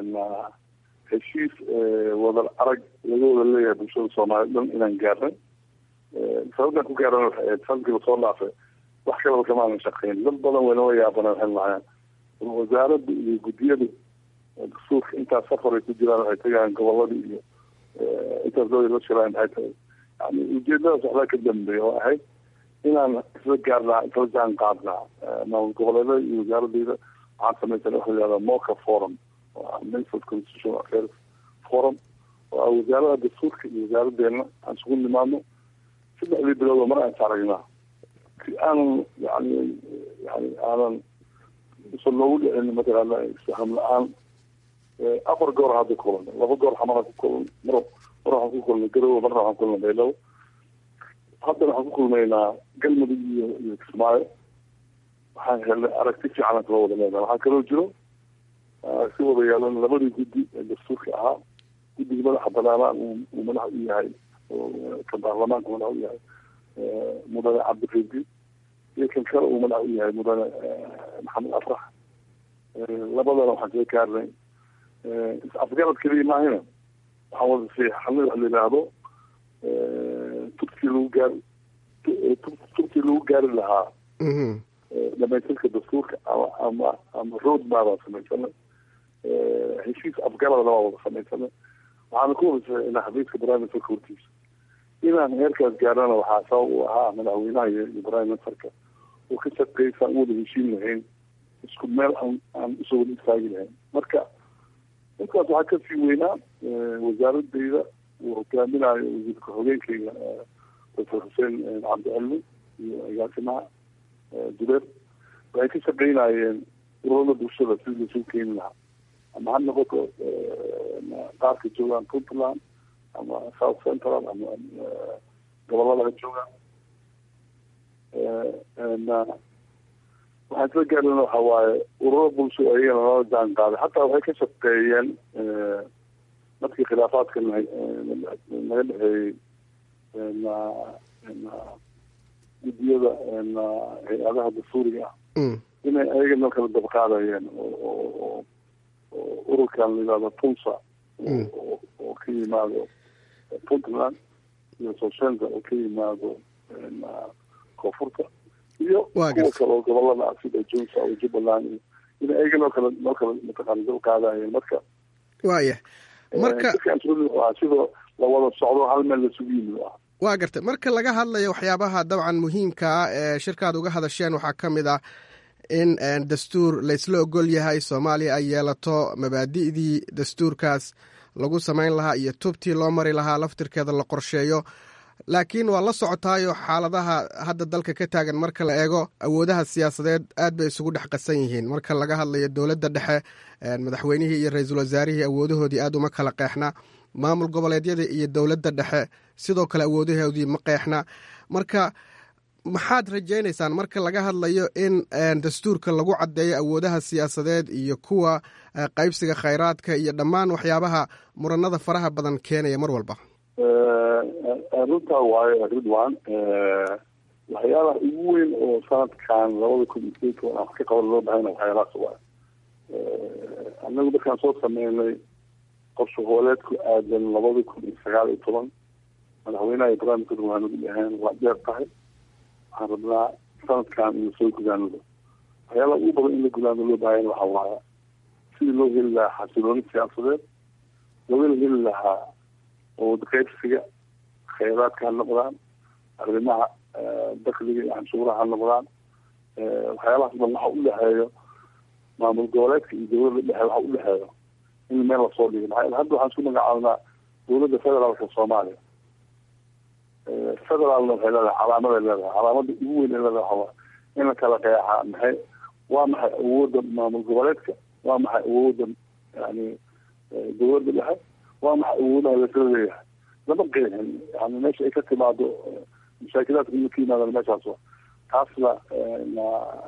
heshiis wadar arag laga wada leeyahay bulshada soomaaliyed dhan inaan gaarnay sababtaan ku gaarana waxay ahayd sanadkii lasoo dhaafay wax kalaba kamaanan shaqeyn dad badan waynoo yaabana waxay lahaayeen wasaaradda iyo guddiyada dastuurka intaas safar ay ku jiraan waxay tagayaan goboladii iyo intaas dooda la shiraan maxay tahay yani ujeedadaas waxbaa ka dambeeya oo ahayd inaan isla gaarnaa isla jaan qaadnaa maamul goboleedada iyo wasaaradeyda waxaan samaysan waxa la yihahda moca forum oo ah minister constitutional affairs forum oo ah wasaarada dastuurka iyo wasaaradeena aan isugu nimaadno saddexdii bilood oo mar aan is aragnaa si aanan yani yani aanan usan loogu dhicin mataqaana isfaham la-aan afar goor hadda kulanay laba goor xamara ku kulan mar mar waxaan ku kulnay garowe marna waxaan kulnay beelow haddana waxaan ku kulmaynaa galmudug iyo iyo kismaayo waxaan helnay aragti fiican aan kala wada leenahay waxaa kaloo jiro si wada yeelan labadii guddi ee dastuurka ahaa guddiga madaxa banaanaan uu madax u yahay ka baarlamaanka madax u yahay mudane cabdiridi iyo kan kale uu madax u yahay mudane maxamed afrax labadana waxaan kaga gaarnay is-afgarad keliya maahina waxaan wada siixanay wax la yidhaahdo turkii lagu gaari turkii lagu gaari lahaa dhamaystirka dastuurka ama ama ama road maabaan samaysanay heshiis afgaradna waa wada samaysanay waxaana ku wada xafiiska prime ministerka hortiisa inaan heerkaas gaarana waxaa sabab u ahaa madaxweynaha iyo iyo prime ministerka oo ka shaqeysaan u wada heshiin lahayn isku meel aan aan usoo wada istaagi lahayn marka intaas waxaa kasii weynaa wasaaradeyda uu hogaaminayo wasiirka xogeenkeyga doctor xuseen cabdicilmi iyo agaasimaha jubeer waxay ka shaqeynayeen ururada bulshada sidii lasuu keeni lahaa ama ha noqoto qaarka joogaan puntland ama south central ama gobolada ha joogaan waxaan isla gaarina waxa waaye ururo bulsho ayagana lala jaan qaaday xataa waxay ka shaqeeyeen markii khilaafaadka naga dhexeeyey guddiyada hay-adaha dastuuriga ah inay ayaga noo kala dabqaadayeen oo ururkan la yihahdo tunsa oo ka yimaado puntland iyo soshenza oo ka yimaado koonfurta iyo kuwa kale oo gobolada ah sida junsa oo jubbaland iyo in ayaga noo kala noo kala mataqaana dabqaadayeen marka waaya marka sidoo lawada socdo hal meel lasugu yimid ah waa gartay marka laga hadlayo waxyaabaha dabcan muhiimka ah ee shirkaad uga hadasheen waxaa ka mid ah in dastuur laysla ogol yahay soomaaliya ay yeelato mabaadi'dii dastuurkaas lagu samayn lahaa iyo tubtii loo mari lahaa laftirkeeda la qorsheeyo laakiin waa la socotaayo xaaladaha hadda dalka ka taagan marka la eego awoodaha siyaasadeed aad bay isugu dhex qasan yihiin marka laga hadlayo dowladda dhexe madaxweynihii iyo ra-iisul wasaarihii awoodahoodii aad uma kala qeexna maamul goboleedyada iyo dowladda dhexe sidoo kale awoodahoodii ma qeexna marka maxaad rajaynaysaan marka laga hadlayo in dastuurka lagu caddeeyo awoodaha siyaasadeed iyo kuwa qaybsiga khayraadka iyo dhammaan waxyaabaha muranada faraha badan keenaya mar walba runtaa waayo ridwan waxyaalaha ugu weyn oo sanadkan labada kun iyo sideedka aan wax ka qaban loo bahayna waxyaalahaas waay annagu markaan soo sameynay qorshe hooleedku aadan labada kun iyo sagaal iyo toban madaxweynaha ibrahim kadur waa nagu dhaheen waa dheer tahay waxaan rabnaa sanadkan inu soo gudaanado waxyaalaha ugu badan in la gudaano loo bahayana waxa waaya sidii loo heli lahaa xasilooni siyaasadeed loogana heli lahaa awood qaybsiga khayraadka ha noqdaan arrimaha dakliga iyo canshuuraha ha noqdaan waxyaalahaas dhan waxa u dhexeeyo maamul goboleedka iyo dowladda dhexe waxa u dhexeeyo in meel lasoo dhigo maxaa hadda waxaan isku magacaabnaa dowladda federaalka soomaaliya federaalna waxay leedahay calaamaday leedahay calaamada ugu weyn ee leedahay waxaa in la kala qeexaa maxay waa maxay awoodda maamul goboleedka waa maxay awoodda yani dowladda dhexe waa maxay awoodaha lasoo leeyahay lama qeexin yani meesha ay ka timaado mashaakilaadka ina ka yimaadaan meeshaas wa taasna na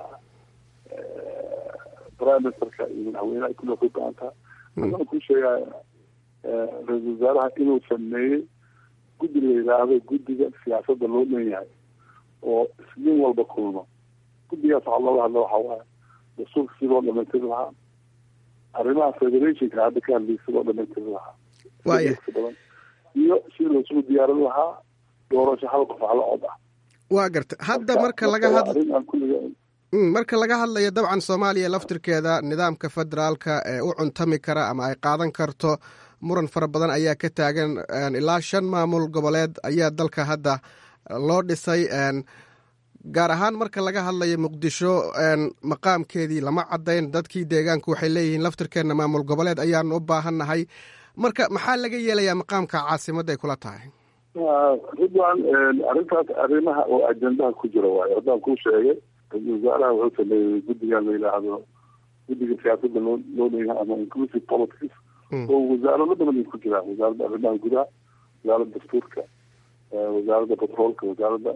prime ministerka iyo madaxweynaha kulli ku go-an taha haddana ku sheegaya ra-iisul wasaaraha inuu sameeyey guddi la yidhaahdo guddiga siyaasadda loo dhan yahay oo isniin walba kulmo guddigaas waxaa looga hadla waxa waaye dastuurka si loo dhamaystiri lahaa arrimaha federationka hadda ka hadlayay si loo dhamaystiri lahaa waaya badan iyo si loosugu diyaarin lahaa doorasho hal qof hal cod ah waa garta hadda marka laga hadla marka laga hadlayo dabcan soomaaliya laftirkeeda nidaamka federaalka ee u cuntami kara ama ay qaadan karto muran fara badan ayaa ka taagan ilaa shan maamul goboleed ayaa dalka hadda loo dhisay gaar ahaan marka laga hadlayo muqdisho maqaamkeedii lama caddayn dadkii deegaanku waxay leeyihiin laftirkeenna maamul goboleed ayaanu u baahannahay marka maxaa laga yeelayaa maqaamka caasimadda ay kula tahay ridwan arrintaas arrimaha oo ajendaha ku jira waayo haddaan kuu sheegay ra-iisul wasaaraha wuxuu sameeyey guddigan la yidhaahdo guddiga siyaasadda loo loo leeyahay ama inclusive politics oo wasaarado badan ay ku jiraan wasaaradda arrimaha gudaha wasaaradda dastuurka wasaaradda batroolka wasaaradda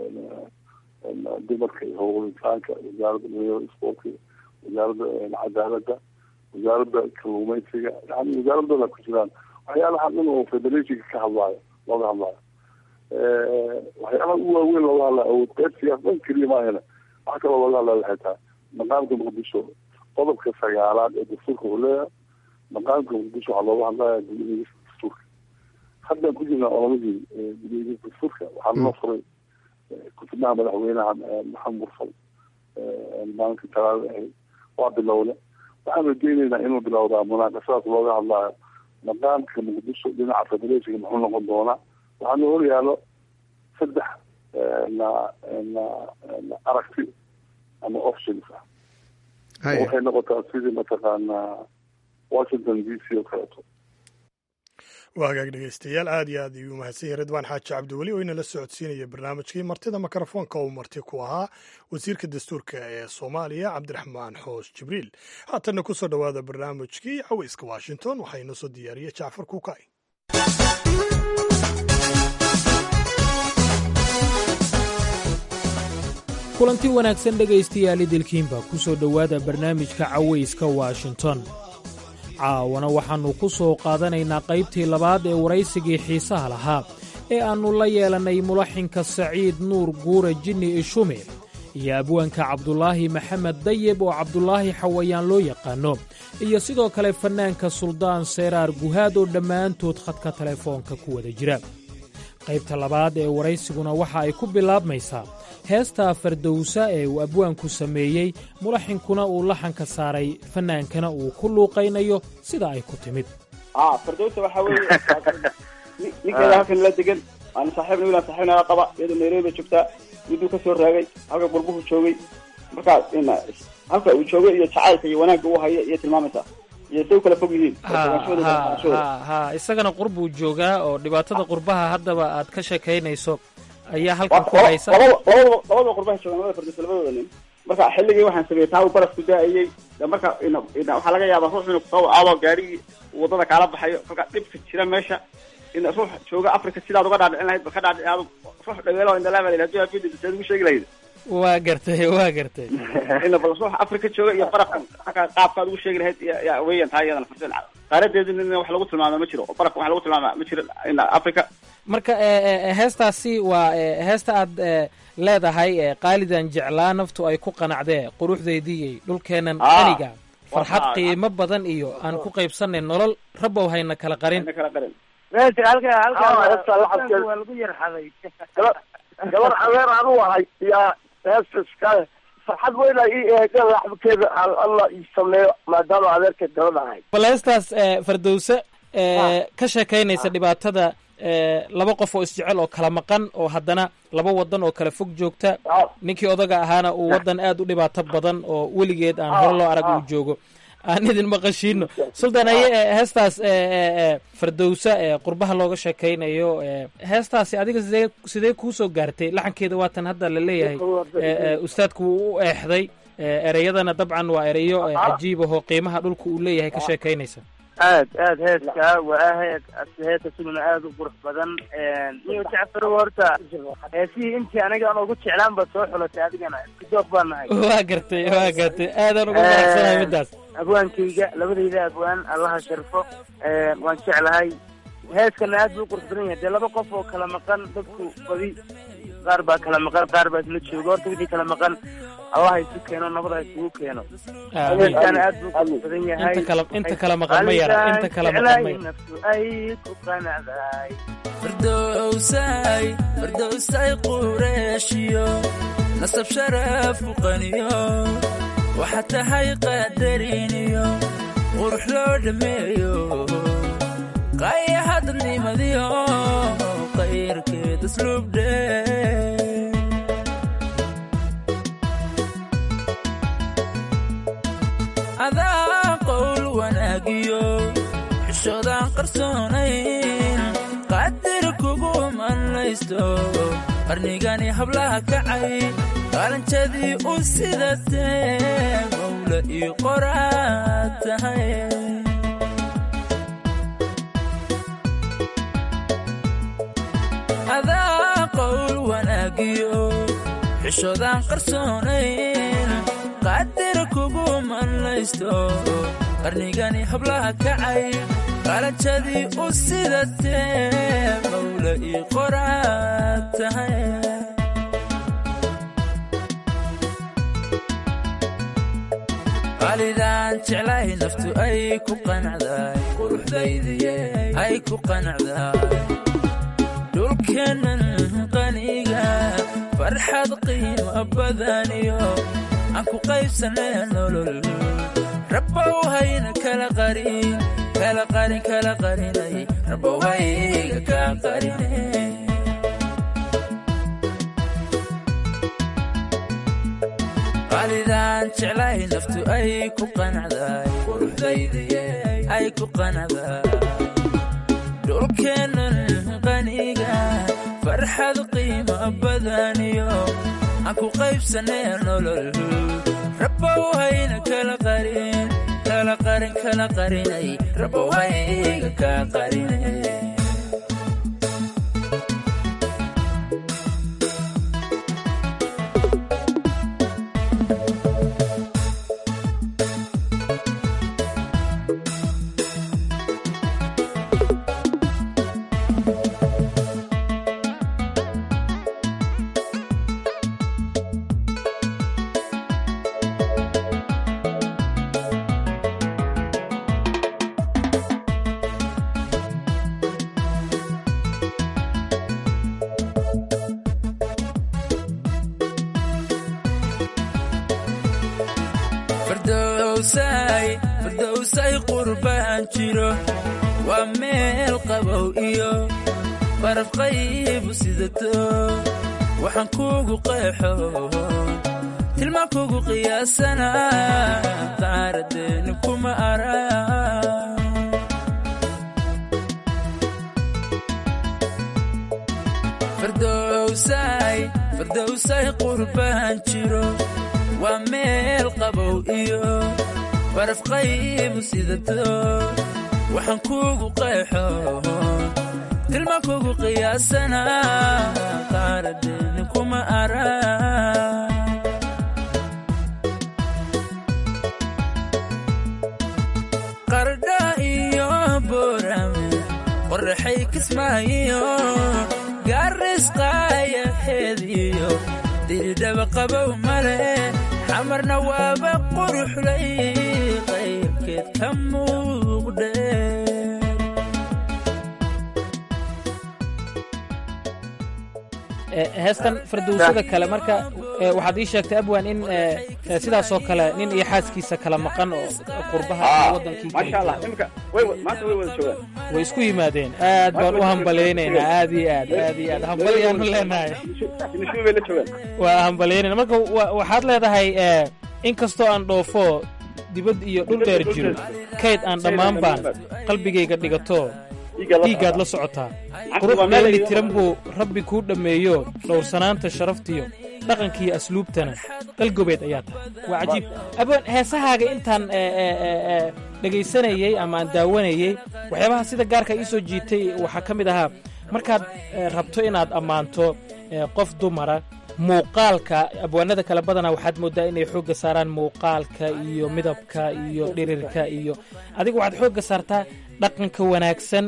dumarka iyo howlgal insaanka wasaaradda dhalinyarada sportka wasaaradda cadaaladda wasaaradda kalluumeysiga yani wasaarad badan ku jiraan waxyaalaha dhan oo federationka ka hadlaayo looga hadlaayo waxyaalaha ugu waaweyn looga hadlayo awood qaybsigaas dhan keliya maahana waxa kaloo looga hadlaya waxay tahay maqaamka muqdisho qodobka sagaalaad ee dastuurka wuxuu leeyahay maqaamka muqdisho waxaa looga hadlaya gudiyadiisa dastuurka haddaan ku jirnaa olamadii gudiyadiisa dastuurka waxaa noo furay kutubnaha madaxweynaha maxamed mursal maalinka talaada ahayd waa bilowle waxaan rajeyneynaa inuu bilowdaa munaaqashadaas looga hadlaayo maqaamka muqdisho dhinaca federationka muxuu noqon doonaa waxaana hor yaalo saddex na na aragti ama options ah waxay noqotaa sidii mataqaanaa washington d c oo kaleeto waa hagaag dhegeystayaal aad iyo aad ayuu mahadsan yahay ridwaan xaaji cabdiweli oo inala socodsiinaya barnaamijkii martida mikrofoonka uu marti ku ahaa wasiirka dastuurka ee soomaaliya cabdiraxmaan xoos jibriil haatanna ku soo dhowaada barnaamijkii caweyska washington waxaa inoo soo diyaariyey jacfar kuukay kulanti wanaagsan dhegaystayaal idilkiinba ku soo dhowaada barnaamijka cawayska washington caawana waxaannu ku soo qaadanaynaa qaybtii labaad ee waraysigii xiisaha lahaa ee aannu la yeelannay mulaxinka saciid nuur guure jinni ishume iyo abwaanka cabdulaahi maxamed dayeb oo cabdulaahi xawayaan loo yaqaanno iyo sidoo kale fannaanka suldaan seeraar guhaad oo dhammaantood khadka telefoonka ku wada jira qaybta labaad ee waraysiguna waxa ay ku bilaabmaysaa heesta fardowsa ee uu abwaanku sameeyey mulaxinkuna uu laxanka saaray fannaankana uu ku luuqaynayo sida ay ku timid fardowsa waxaa weeye ninkeeda halkan la degan aan saaxiibna wiilaan saaxiibna qaba iyadoo nairobi bay joogtaa miduu ka soo raagay halka gurbuhu joogay markaa halka uu joogay iyo jacaylka iyo wanaagga uu hayo iyo tilmaamaysaa iyo say u kala fog yihiin ha isagana qurbuu joogaa oo dhibaatada qurbaha haddaba aad ka sheekaynayso ayaa halkan ku haysa labada labada qurbaha joogan labada fardowsa labadooda nin marka xilligii waxaan sameeyey taa uu barafku da-ayey marka waxaa laga yaabaa ruux inuu kusoo aado gaarigii wadada kaala baxayo kolkaa dhibka jira meesha in ruux jooga africa sidaad uga dhaadhicin lahayd ba ka dhaadhici aad ruux dhaweelo indalaama hadii afidi saad ugu sheegi lahayd waa gartay waa gartay ina bal ruux africa jooga iyo barafka aka qaabkaad ugu sheegi lahayd ya weyan taa iyadana farsen qaaradeedina wax lagu tilmaama ma jiro oo barafka wax lagu tilmaama ma jiro ina africa marka heestaasi waa heesta aad leedahay qaalidan jeclaa naftu ay ku qanacdee quruxdeydii dhulkeennan aniga farxad qiimo badan iyo aan ku qaybsanay nolol rabow hayna kala qarin gabar adeer anu ahay yaa heesaska farxad weyna ii eega laxbkeeda alla ii sameeyo maadaama adeerka gabadh ahay bal heestaas fardowse ka sheekaynaysa dhibaatada laba qof oo isjecel oo kala maqan oo haddana laba wadan oo kala fog joogta ninkii odaga ahaana uu wadan aad u dhibaato badan oo weligeed aan hore loo arag uu joogo aan idin maqashiino sultan aye heestaas fardowsa ee qurbaha looga sheekaynayo heestaasi adiga sidee sidee kuusoo gaartay laxankeeda waatan hadda la leeyahay ustaadku wuu u eexday ereyadana dabcan waa ereyo cajiib ahoo qiimaha dhulka uu leeyahay ka sheekaynaysa aad aad heeska waa heed heesa sununa aada u qurux badan iyo jacfar horta heesihii intii aniga aan ugu jeclaan baad soo xulatay adigana isku baan nahay waa gartay waa gartay aadaan uga faraxsanahay midaas abwaankayga labadayda abwaan allaha sharfo waan jeclahay heeskana aad buu u qurux badan yahay dee laba qof oo kala maqan dadku badi qaar baa kala maqan qaar baa isla jooga horta wixii kala maqan allah isu keeno nabad ha isugu keeno heeskana aad buu qurux badan yahay inta kala inta kala maqan ma yara inta kala maqan ma yara naftu ay ku qanacday fardowsay fardowsay qureeshiyo nasab sharaf ku qaniyo waxaa tahay qadariniyo qurux loo dhammeeyo qayaha dadnimadiyo qayrkeed asluubdhe adaa qowl wanaagiyo xishoodaan qarsoonayn qadir kugu manlaysto qarnigani hablaha kacay qaalanjadii u sidatee mawla ii qoraad tahay adaa qowl wanaagiyo xishoodaan qarsoonayn qadir kugu manlaysto qarnigani hablaha kacay qaalanjadii u sidatee mawla ii qoraad tahay qalidaan jeclahay naftu ay ku qanacday quruxdaydiye ay ku qanacday dhulkeennan qaniga farxad qiimo badaniyo aan ku qaybsanay nolol rabbow hayna kala qarin kala qarin kala qarinay rabbow hayga ka qarinay qalidaan jeclahay naftu ay ku qanacday quruxdaydiye ay ku qanacday dhulkeennan qaniga farxad qiimo badaniyo aan ku qaybsanay nolol rabbow hayna kala qarin kala qarin kala qarinay rabbow hayga ka qarinay fardowsay qurbaan jiro waa meel qabow iyo baraf qaybu sidato waxaan kuugu qeexo tilmaan kugu qiyaasana qaaradeeni kuma ara fardowsay qurbaan jiro waa meel qabow iyo baraf qaybu sidato waxaan kuugu qeexo tilmaan kugu qiyaasana qaaradeeni kuma ara qardha iyo boorame qorraxay kismaayo gaarisqaaya heediyo diridhaba qabow male xamarna waaba quruxlay qaybkeed ka muuqdhe heestan fardowsada kale marka waxaad ii sheegtay abwan in sidaasoo kale nin iyo xaaskiisa kala maqan oo qurbaha wadankii maasha allah imika way maanta way wada joogaan way isku yimaadeen aad baan u hambalaynaynaa aad iyo aad aad iyo aad hambalyaanu leenahay nishubi bay la joogaan waa hambalyaynayna marka waxaad leedahay in kastoo aan dhoofo dibad iyo dhul dheer jiro kayd aan dhammaan baan qalbigayga dhigato dhiiggaad la socotaa qurux meelli tiran buu rabbi kuu dhammeeyo dhowrsanaanta sharaftiyo dhaqankiiyo asluubtana qalgobeed ayaa tahay waa cajiib abwan heesahaaga intaan dhegaysanayey ama aan daawanayey waxyaabaha sida gaarka ii soo jiitay waxaa ka mid ahaa markaad rabto inaad ammaanto qof dumara muuqaalka abwaanada kale badanaa waxaad mooddaa inay xoogga saaraan muuqaalka iyo midabka iyo dhirirka iyo adiga waxaad xoogga saartaa dhaqanka wanaagsan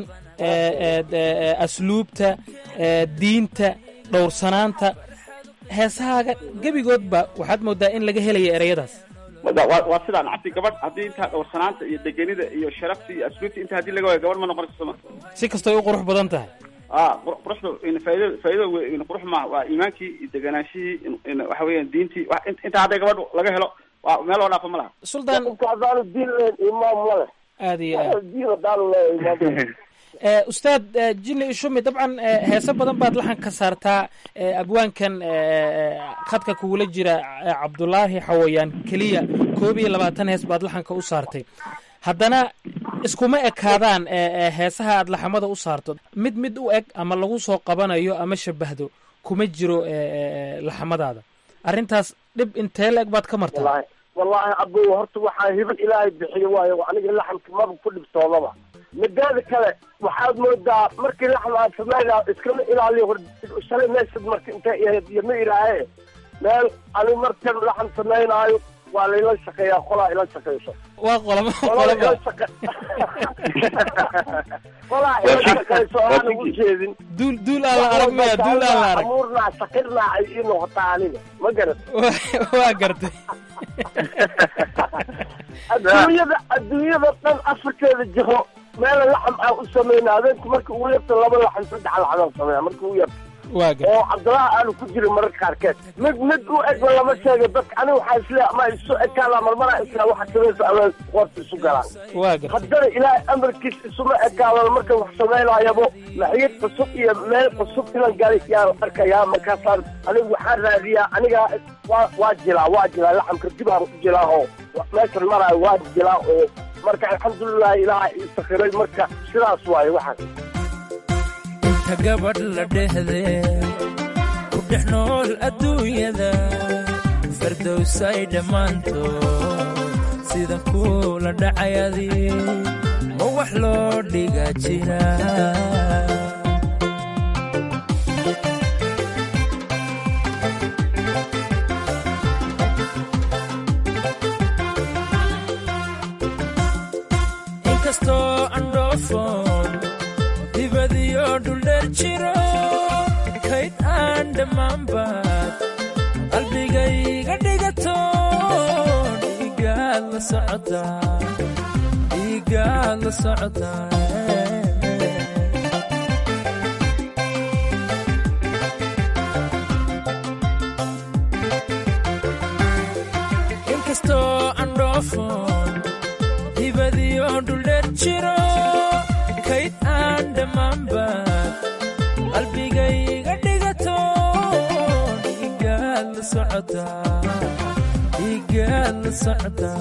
asluubta diinta dhowrsanaanta heesahaaga gebigoodba waxaad mooddaa in laga helaya ereyadaas waa sidaan cabdi gabadh haddii intaa dhowrsanaanta iyo degenida iyo sharafta iyo asluubta inta haddii laga waayo gabadh ma noqonayso soma si kastoo u qurux badan tahay a quruxda faaida faaidada weyn qurux maaha waa iimaankii iyo deganaanshihii waxa weeyaan diintii intaa hadday gabadh laga helo waa meel loo dhaafo ma laha suldaan hadaanu diin lahayn imaam ma leh aad iyo aad diin hadaanu leeyahay imaam ustaad jini ishumi dabcan heese badan baad laxan ka saartaa abwaankan khadka kugula jira cabdulaahi xawayaan keliya koob iyo labaatan hees baad laxanka u saartay haddana iskuma ekaadaan heesaha aad laxamada u saarto mid mid u eg ama lagu soo qabanayo ama shabahdo kuma jiro laxamadaada arrintaas dhib intee la eg baad ka martaa wallaahi abow horta waxaa hiban ilaahay bixiyo waayo aniga laxamka maba ku dhibtoodaba midaada kale waxaad moodaa markii laxam aad sameynaa iskama ilaaliyo shalay meeshad marka intay ahayd iyo ma ilaahe meel ani markan laxam samaynaayo waa layla shaqeeyaa qolaa ila shaqeyso waa qolama qolaa ila shaqa qolaa ila shaqeyso aan ugu jeedin duul duul aan la arag maya duul aan la arag amuurnaa shaqirnaa ay ii noqotaa aniga ma garat waa gartay adduunyada adduunyada dhan afarteeda jiho meela laxam aan u samayna habeenku marka ugu yarta laba laxam saddex laxam sameeya marka ugu yarta oo cabdulaha aanu ku jirin mararka qaarkeed mid mid u egba lama sheega dadka aniga waxaa isle ama isu ekaada marmaraa isla waxa samaysa ama qoorta isu galaan haddana ilaahay amarkiis isuma ekaadan marka wax samaynayabo maxiyad cusub iyo meel cusub inan galay yaan arkayaa markaasaan aniga waxaan raadiyaa anigaa waa waa jilaa waa jilaa laxamka dibaan u jilaa oo meeshan maraayo waa jilaa oo marka alxamdulilah ilaaha ii sakiray marka sidaas waaye waxaas inta gabadh la dhehde ku dhex nool adduunyada fardowsay dhammaantood sida kuula dhacayadi ma wax loo dhiga jira inkastoo andhoofon dhuldheer jiro kayd aan dhammaanbaad qalbigayga dhigato dhiigaad la socotaa dhiigaad la socotaa inkastoo aan dhoofon dibadiyo dhuldheer jiro kayd aan dhammaanbaad qalbigayga dhigato dhiigaad la socotaa dhiigaad la socotaa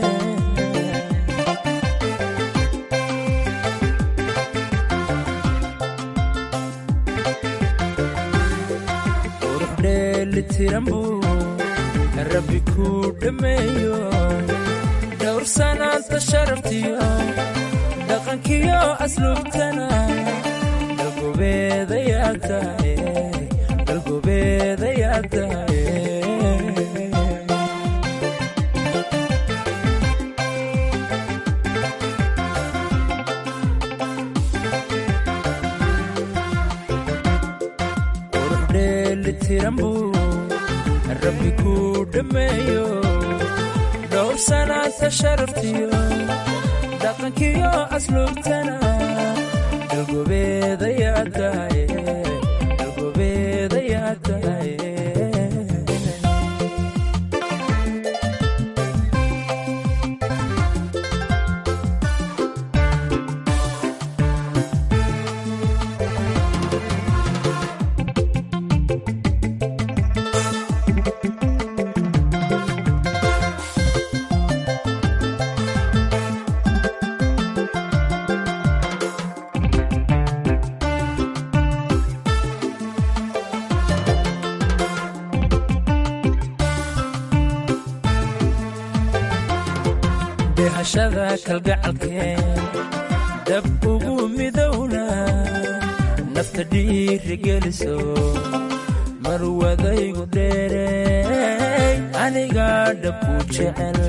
qurux dheelitiran buu rabbi kuu dhammeeyo dhowr sanaanta sharaftiyo dhaqankiyo asluubtana dalgobeedayaa tahay dalgobeedayaa tahay qurux dheelitiran buu rabbi kuu dhammeeyo dhowr sanaanta sharaftiyo dhaqankiyo asluubtana dalgobeedayaa tahay dalgobeedayaa tahay dhehashada kalgacalkeen dab ugu midowna nafta dhiirigeliso marwadaygu dheerey anigaa dhabku jecel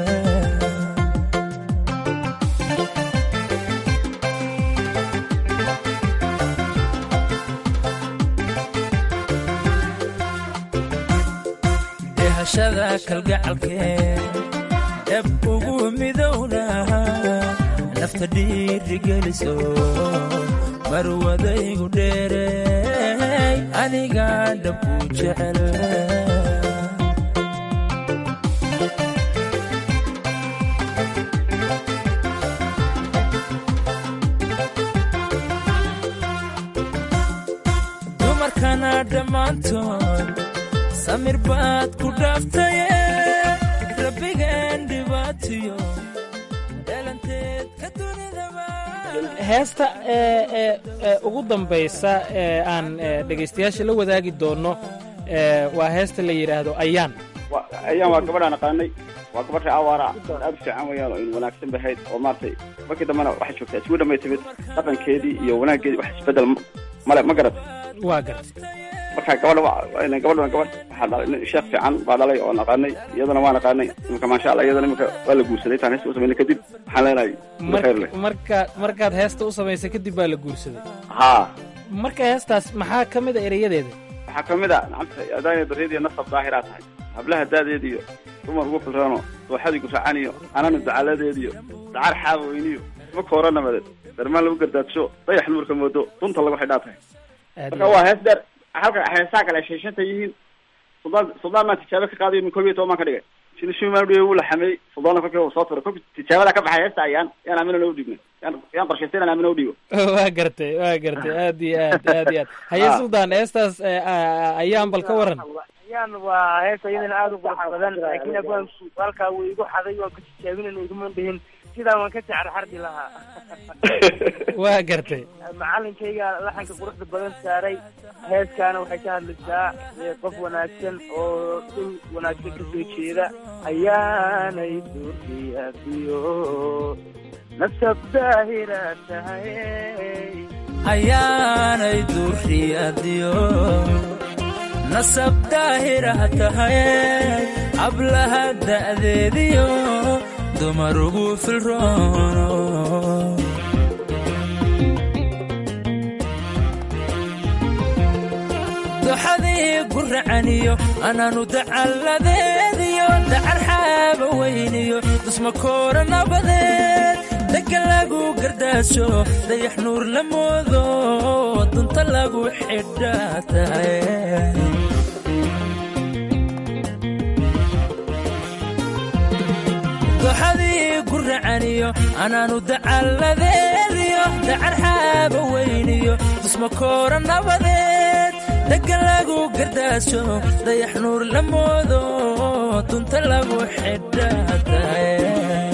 dhehashada kalgacalkeen dhab ugu midowna nafta dhiirigeliso marwadaygu dheerey anigaa dhabku jecel dumarkana dhammaantood samir baad ku dhaaftaye rabbigan dhibaatiyo dhalanteed ka dunidaba heesta ee ee ee ugu dambaysa ee aan ee, dhegaystayaasha la wadaagi doono ee, waa heesta la yidhaahdo ayaan Wa- ayaan waa gabadhaan aqaanay waa gabadh ree awaara aad u fiican weeyaan oo in wanaagsan bahayd oo maaragtay markii dambena waxay joogtaa isgu dhamay timid dhaqankeedii iyo wanaaggeedii wax isbedel ma- male ma garat waa garta marka gabadha wa- gabadhan gabadh waxaa dhalay nin sheekh fiican baa dhalay oo naqaanay iyadana waa naqaanay imika maasha allah iyadana imika waa la guursaday taan heesta u samaynay kadib waxaan leenahay Mar- khayr leh markaad markaad heesta u samaysay kadib baa la guursaday haa marka heestaas maxaa ka mid a erayadeeda waxaa ka mid a nacamta adaanya baryadiiyo nasab daahiraa tahay hablaha daadeediyo dumar ugu filrano dooxadii gufacaniyo anana ducaaladeediyo dacar xaaba weyniyo ma koora nabadeed darmaan lagu gardaadsho dayax nuurka moodo dunta lagu xidhaa tahay marka waa hees dheer halka heesaha kale ay sheeshanta yihiin suldaan suldaan maan tijaabo ka qaadayo min koob iyo toban baan ka dhigay sida shumaan dhiwe wuu la xameeyey suldaana kolkii uu soo turay kolkii tijaabada ka baxay heesta ayaan yaan aamina u dhiibnay yaan yaan qorshaystay inaan aamina u dhiibo waa gartay waa gartay aad iyo aad aad iyo aad haye Ah. suldaan heestaas ee, a- ayaan bal ka waran ayaan waa heesa iyadana aada u qurux badan laakiin abwaanku halkaa wuu igu xaday waan ka tijaabinayna iguma dhihin sidaa waan ka jacar xardi lahaa waa gartay macalinkayga laxanka quruxda badan saaray heeskaana waxay ka hadlaysaa ee, qof wanaagsan oo dhul wanaagsan ka soo jeeda ayaanay duurkiyaadiyo nasab daahira tahay ayaanay durriyadiyo nasab daahirah tahay ablaha da'deediyo dumar ugu filroono anaanu dacalladeediyo dacar xaaba weyniyo dusmakoora nabadeed dhegga lagu gardaasho dayax nuur la moodo dunta lagu xidhaa tahay doxadii guracaniyo anaanu dacalladeediyo dacar xaaba weyniyo dusmakoora nabadeed dhegga lagu gardaasho dayax nuur la moodo dunta lagu xidhaa tahay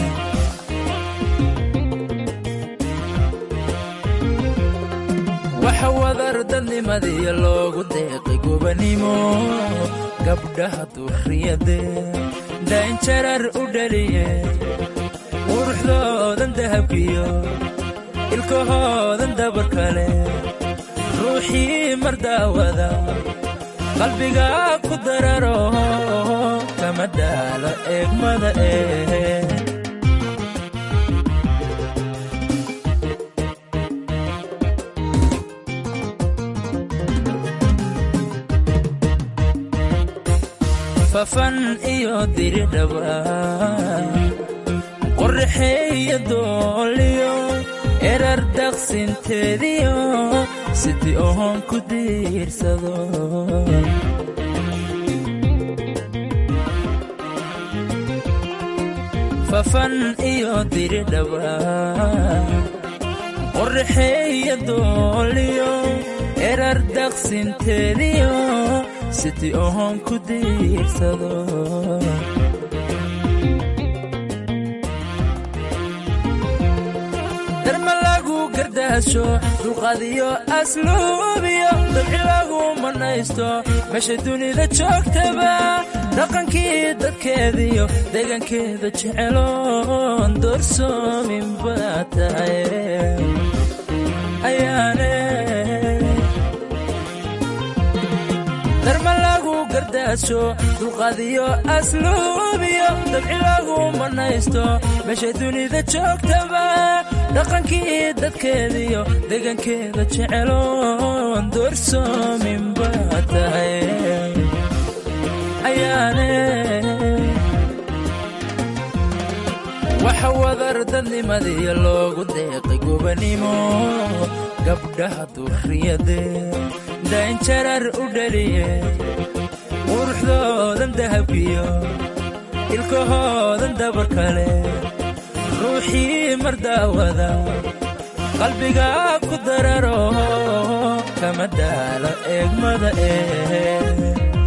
waxa wadar dadnimadiya loogu deeqay gobanimo gabdhaha durriyadee daynjarar u dhaliye quruxdoodan dahabkiyo ilkahoodan dabarkale ruuxii mar daawada qalbiga ku dararo kama daalo eegmada ee fafan iyo diridhaba qorraxeeya dooliyo erar daqsinteediyo sidii ohoon ku diirsado fafan iyo diridhaba qorraxeeya dooliyo erar daqsinteediyo sidii ohoon ku diirsado darma lagu gardaasho dulqaadiyo asluubiyo dabci lagu manaysto meesha dunida joogtaba dhaqankii dadkeediyo deegaankeeda jeceloon doorsoomin baa tahay ayaane darma lagu gardaasho dulqaadiyo asluubiyo dabci lagu manaysto meesha dunida joogtaba dhaqankii dadkeediyo deegaankeeda jeceloon doorsoomin baa tahay ayaane waxa wadar dadnimadiya loogu deeqay gobanimo gabdhaha durriyadee daynjarar u dhaliye quruxdoodan dahabkiyo ilkahoodan dabarkale ruuxii mar daawada qalbiga ku dararo kama daalo eegmada ee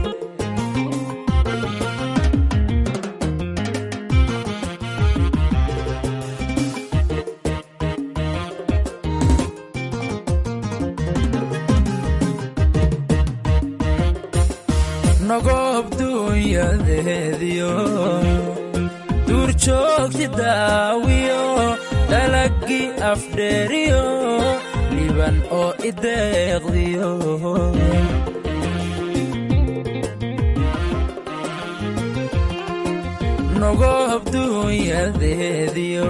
nogob dunyadeediyo duur joogti daawiyo dalagii afdheeriyo liban oo ideeqdiyo nogob dunyadeediyo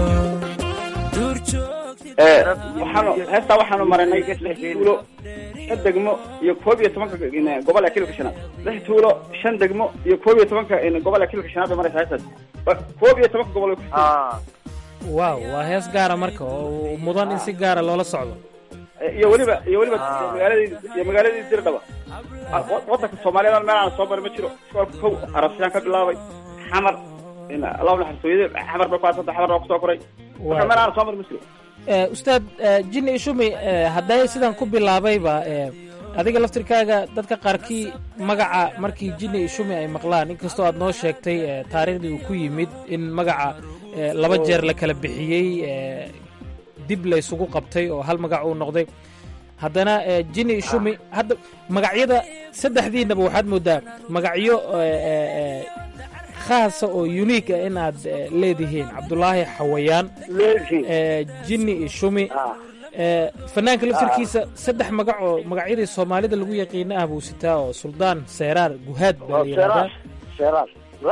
waxaanu heestaa waxaanu marinay lix tuulo shan degmo iyo koob iyo tobanka gobol ee kilka shanaad lix tuulo shan degmo iyo koob iyo tobanka gobol ee kilka shanaad bay maraysa heestaas koob iyo tobanka gobol waaw waa hees gaara marka oo mudan in si gaara loola socdo iyo weliba iyo weliba magaaladii iyo magaaladii dirdhaba wadanka soomaaliyeed meel aan soo marin ma jiro iskoolka kow arabsiyaan ka bilaabay xamar allahu naxariiso xamar bay ku aasanta xamar baa kusoo koray marka meel aan soo marin ma jiro ustaad jini ishumi hadday sidan ku bilaabayba adiga laftirkaaga dadka qaarkii magaca markii jini ishumi ay maqlaan inkastoo aad noo sheegtay taariikhdii uu ku yimid in magaca laba jeer la kala bixiyey dib la isugu qabtay oo hal magac uu noqday haddana jini ishumi hadda magacyada saddexdiinaba waxaad moodaa magacyo khaasa oo unique ah in aad leedihiin cabdulaahi xawayaan jini ishumi fanaanka laftirkiisa saddex magac oo magacyadii soomaalida lagu yaqiina ah buu sitaa oo suldaan seeraar guhaad baa la yidhahdaa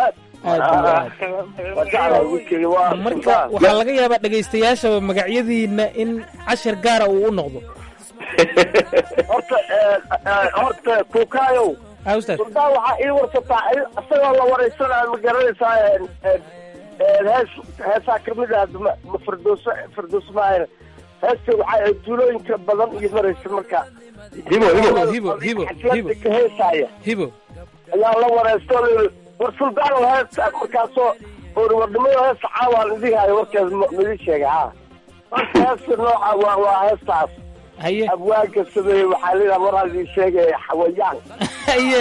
marka waxaa laga yaabaa dhegaystayaashaba magacyadiina in cashar gaara uu u noqdo horta horta kuukaayow suldaan waxaa ii warsataa isagoo la waraysanaayo ma garanaysaa hees heesaa kamid ah ma firdowso firdows maahan heesta waxaa ahayd tuulooyinka badan iyo maraysa marka hibo hibo hibo hibo hibo ka heesaaya hibo ayaa la waraysto war suldaan heesta markaasoo warnimada heesta caawaan idin hayo warkeed midin sheegay ha marka heesta nooca waa waa heestaas haye abwaanka sameeye waxaa leedaha waraa idin sheegaya xawayaan haye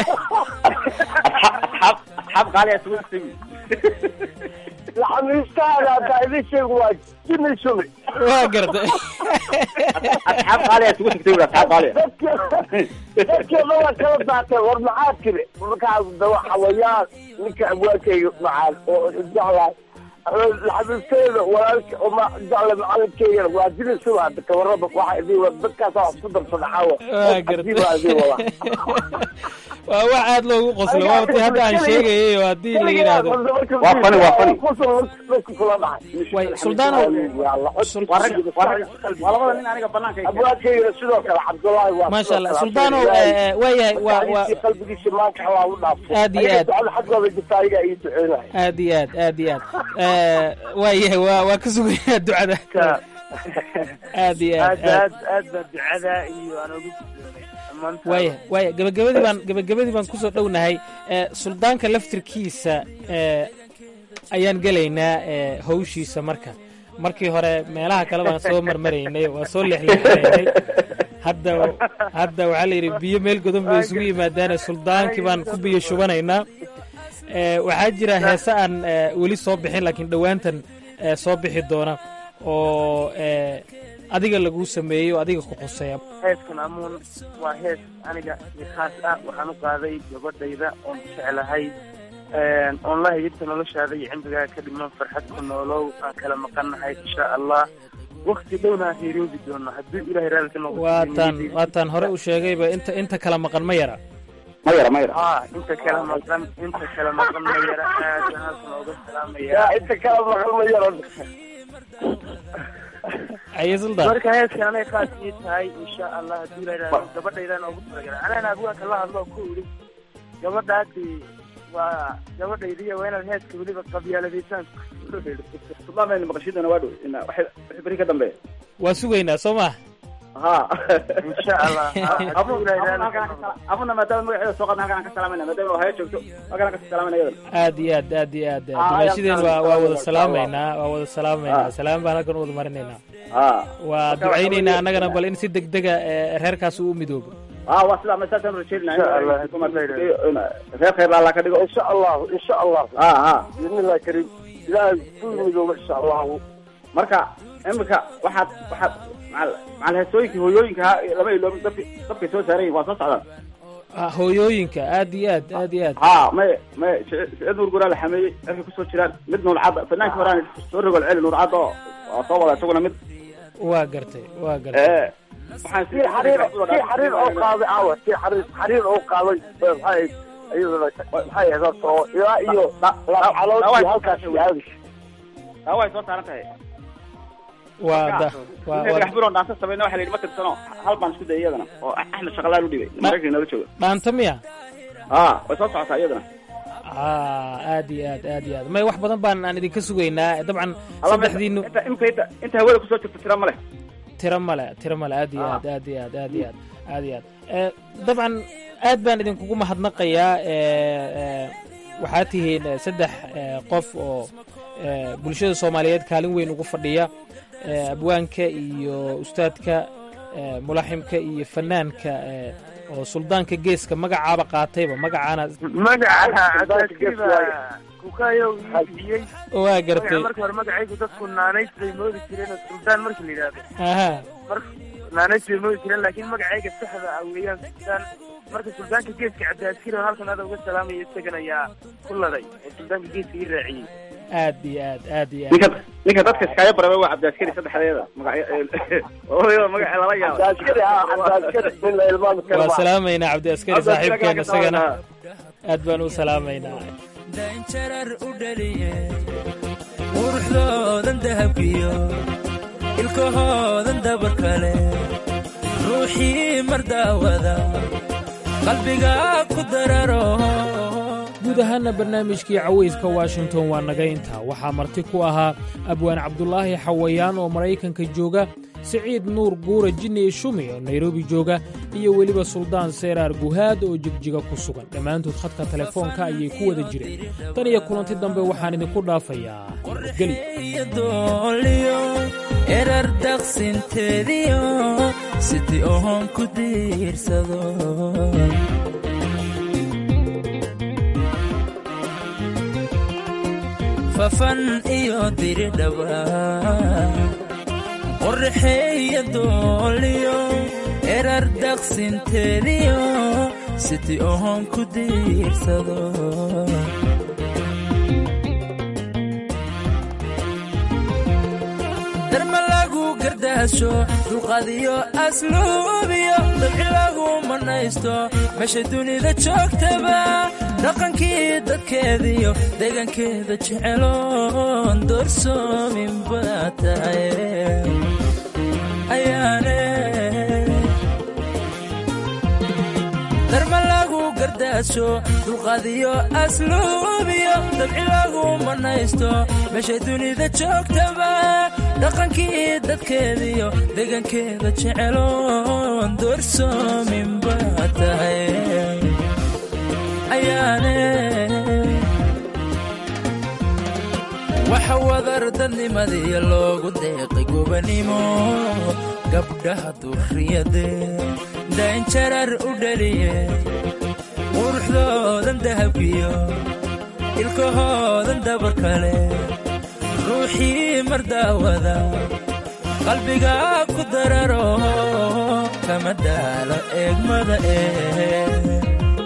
xab qaaliya isugu timi laxamiistaada haddaa idin sheego waa jini shumi waa gartay asxaab qaaliya isugu tagtay wuri asxaab qaaliya dadkeeda waa kala daatay war maxaa tiri markaas dawa xawayaan ninka abwaankayga macaan oo jeclahay laxamiisteeda walaalka oma jecla macalinkeygana waa jini shumi hadda kawaraba waxa idin wada dadkaasa wax isku darsada xawa waa gartay waa idin wada waa wax aad loogu qoslo waa ti hadda aan sheegayay oo haddii la yidhaahdo waa fani waa fani way suldaanow waa labada nin aniga banaanka abwaadkeygana sidoo kale cabdullaahi waa maasha allah suldaanow waayahay waa waa qalbigiisa maanka allah u dhaafo Aad iyo aad. ducada xaggooda jirta ayaga ii duceynaya aad iyo aad aad iyo aad waayahay waa waa ka sugayaa ducada aad iyo aad aad aad aad baa ducada iyo aan ugu guddoomay dhammaantaan waaya waaya gabagabadii baan gabagabadii baan kusoo dhownahay ee suldaanka laftirkiisa ee ayaan gelaynaa ee hawshiisa marka markii hore meelaha kale baan soo marmaraynay waa soo leexleexinaynay hadda hadda waxaa la yidhi biyo meel godan bay isugu yimaadaane suldaankii baan ku biyo shubanaynaa ee waxaa jira heese aan ee, weli soo bixin laakiin dhowaantan ee, soo bixi doona oo ee, adiga laguu sameeyo adiga ku quseeya heeskan amuun waa hees aniga si khaas ah waxaan u qaaday gabadhayda oon jeclahay oon la hayirta noloshaada iyo cimrigaa ka dhiman farxad ku noolow aan kala maqannahay insha allah wakti dhowna aan heeroobi doono hadduu ilahay raali ka noqdo waataan waataan hore u sheegayba inta inta kala maqan ma yara ma yara ma yara haa inta kala maqan inta kala maqan ma yara aad baan halkan ooga salaamaya yaa inta kala maqan ma yaro aye suldaan marka heeskan anay khaas ii tahay insha allah hadduu ilahay raali gabadhaydaan oogu talagalay anana abwaanka la hadlo ku idhi gabadhaasi waa gabadhaydiya waa inaad heeska weliba qabyaaladaysaan sultaan bayna maqashidana waa dhow ina waxay wixii beri ka dambeeya waa sugaynaa soo ma ha insha allah hadduu ilahay raali ka noqdo abuna maadaama magaceeda soo qadna halkan aan ka salaamayna maadaama haya joogto halkan aan ka salaamayna iyadana aad iyo aad aad iyo aad Ah, dimaashadeen waa aad waa aad wada aad salaamaynaa waa wada salaamaynaa Ah. salaam baan halkan u wada marinaynaa ha waa Marka waxa ducaynaynaa weeye- annagana bal in si degdega ee, reerkaas uu u midoobo ha waa sidaa ma saasaan rajeynaa Insha Allah. reer khayr allah ka dhigo insha allah insha allah ha ha biidnillahi kariim ilaahay ku midooba insha allahu marka imika waxaad waxaad macal macal heesooyinkii hooyooyinka ha lama iloobin dabki dabkay soo saaran yihin waa soo socdaan Ah, hooyooyinka aad iyo aad aad iyo aad ha may may sicid nuur guraa la xameeyey cirkay kusoo jiraan mid nuur cadda fanaanki horaan soo rogol celi nuur cadda oo waa soo wada isaguna mid waa gartay waa gartay ee waxaan si xariir si xariir oo qaaday aawa si xariir xariir oo qaaday maxay ahayd iyaduna maxay ahayd horta oo ilaa iyo caloodii halkaas iyo aadis taa way soo saaran tahay waa da waa inta waa dagax biloon dhaansa samayna waxa la yidhi ma tirsano hal baan isku dayay iyadana oo axmed shaqalaan u dhibay maraykanka nala jooga dhaanta miya ha way soo socotaa iyadana ah aad iyo aad aad iyo aad may wax badan baan aan idinka sugaynaa dabcan Alla, saddexdiinu inta imka inta inta hawada kusoo jirta tira ma leh tiro male tiro male aad iyo Ah. aad aad iyo aad aad iyo aad aad iyo aad Eh, dabcan aad baan idinkugu mahadnaqayaa eh, eh, waxaad tihiin eh, saddex eh, qof oo eh, bulshada soomaaliyeed kaalin weyn ugu fadhiya eh, abwaanka iyo ustaadka eh, mulaximka iyo fanaanka eh, oo suldaanka geeska magacaaba qaatayba magacaana magaca cadaadkiiba kukayow ii bixiyey waa gartay marka hore magacaygu dadku naanays bay moodi jireen oo suldaan markii la yidhaahdo aha marka naanays bay moodi jireen laakiin magacayga saxda ah weeyaan suldaan marka suldaanka geeska cabdiaskir oo halkan aada uga salaamaya isagan ayaa ku laday oo suldaanka geeska ii raaciyey aad iyo aad aad iyo ninka aad ninka dadka iskaaga baraba waa cabdiaskari saddexdeeda magacyo magaca lala yaaba cabdiaskari ah cabdiaskari nin la ilmaami karo waa maaha. salaamaynaa cabdiaskari Cabdi askari saaxiibkeena ka isagana salaamaynaa. aad baan u salaamaynaa daanjarar u dhaliye quruxdoodan dahabkiyo ilkahoodan dabar kale ruuxii mar daawada qalbiga ku dararo guud ahaanna barnaamijkii cawayska washington waa naga intaa waxaa marti ku ahaa abwaan cabdulaahi xawayaan oo maraykanka jooga siciid nuur guura jinni shumi oo nairobi jooga iyo weliba suldaan seeraar guhaad oo jigjiga ku sugan dhammaantood khadka telefoonka ayay ku wada jireen tan iyo kulanti dambe waxaan idinku dhaafayaa dooliyo erar daqsinteediyo sidii oon ku diirsado fafan iyo diridhaba qorraxeeya dooliyo erar daqsinteediyo sidii oon ku diirsado darma lagu gardaasho dulqadiyo asluubiyo dabci lagu manaysto meesha dunida joogtaba dhaqankii dadkeediyo deegaankeeda jeceloon doorsoomin baa tahay ayaane darma lagu gardaasho dulqadiyo asluubiyo dabci lagu manaysto meesha dunida joogtaba dhaqankii dadkeediyo deegaankeeda jeceloon doorsoomin baa tahay ayaane waxa wadar dadnimadiya loogu deeqay gobanimo gabdhaha durriyade daynjarar u dhaliye quruxdoodan dahabkiyo ilkahoodan dabar kale ruuxii mardaawada qalbiga ku dararo kama daalo eegmada ee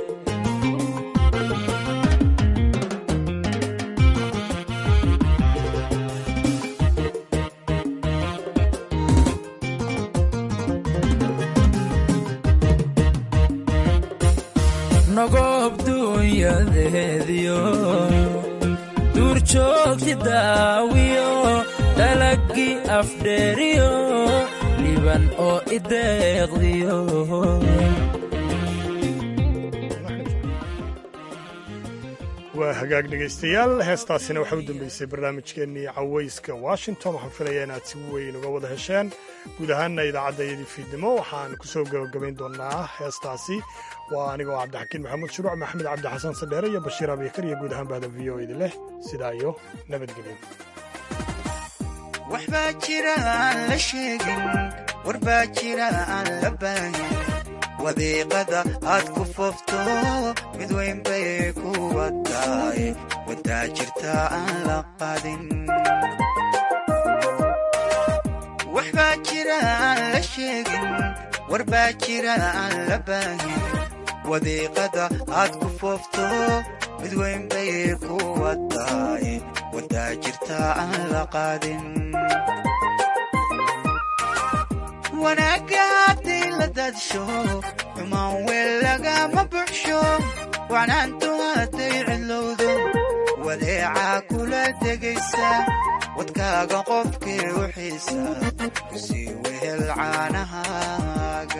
nogob duunyadeediyo duurjoogti daawiyo dalagii afdheeriyo dhiban oo ideeqdiyo waa hagaag dhegaystayaal heestaasina waxaa u dambeysay barnaamijkeennii cawayska washington waxaan filayaa inaad si weyn uga wada hesheen guud ahaanna idaacaddayadii fiidnimo waxaan ku soo gebagabayn doonaa heestaasi waa anigoo cabdixakiin maxamuud shuruuc maxamed cabdi xasan sadheere iyo bashiir abikar iyo guud ahaan bahda v o idi leh sidaa iyo nabadgelyo waxbaa jira aan la sheegin warbaa jira aan la baahin wadiiqada aad ku foofto mid weyn bay ku wataay wadaa jirta aan la qadin waxbaa jira aan la sheegin warbaa jira aan la baahin wadiiqada aad ku foofto mid weyn bay ku wataay wadaa jirta aan la qaadin wanaagga hadday la daadsho xumaan weel lagama buxsho wacnaantu hadday cidlowdo wadeecaa kula degaysa wadkaaga qofkii u xiisa kusii wehel caanahaaga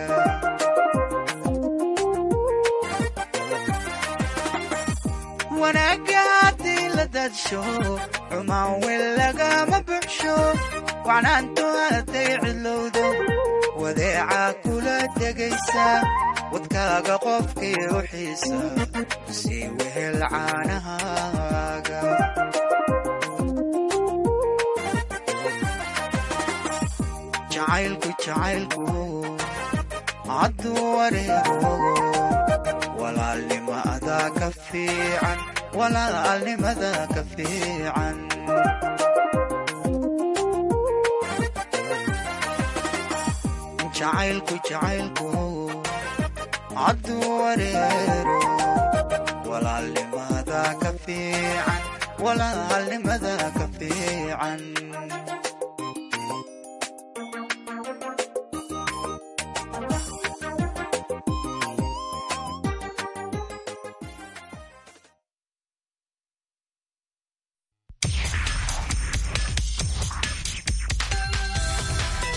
wanaagga hadday la daadsho xumaan weel lagama buxsho wacnaantu hadday cidlowdo wadeecaa kula degaysa wadkaaga qofkii u xiisa kusii wehel caanahaaga jacaylku jacaylku hadduu wareego walaalnimada ka fiican walaalnimada ka fiican jacaylku jacaylku hadduu wareero walaalnimada ka fiican walaalnimada ka fiican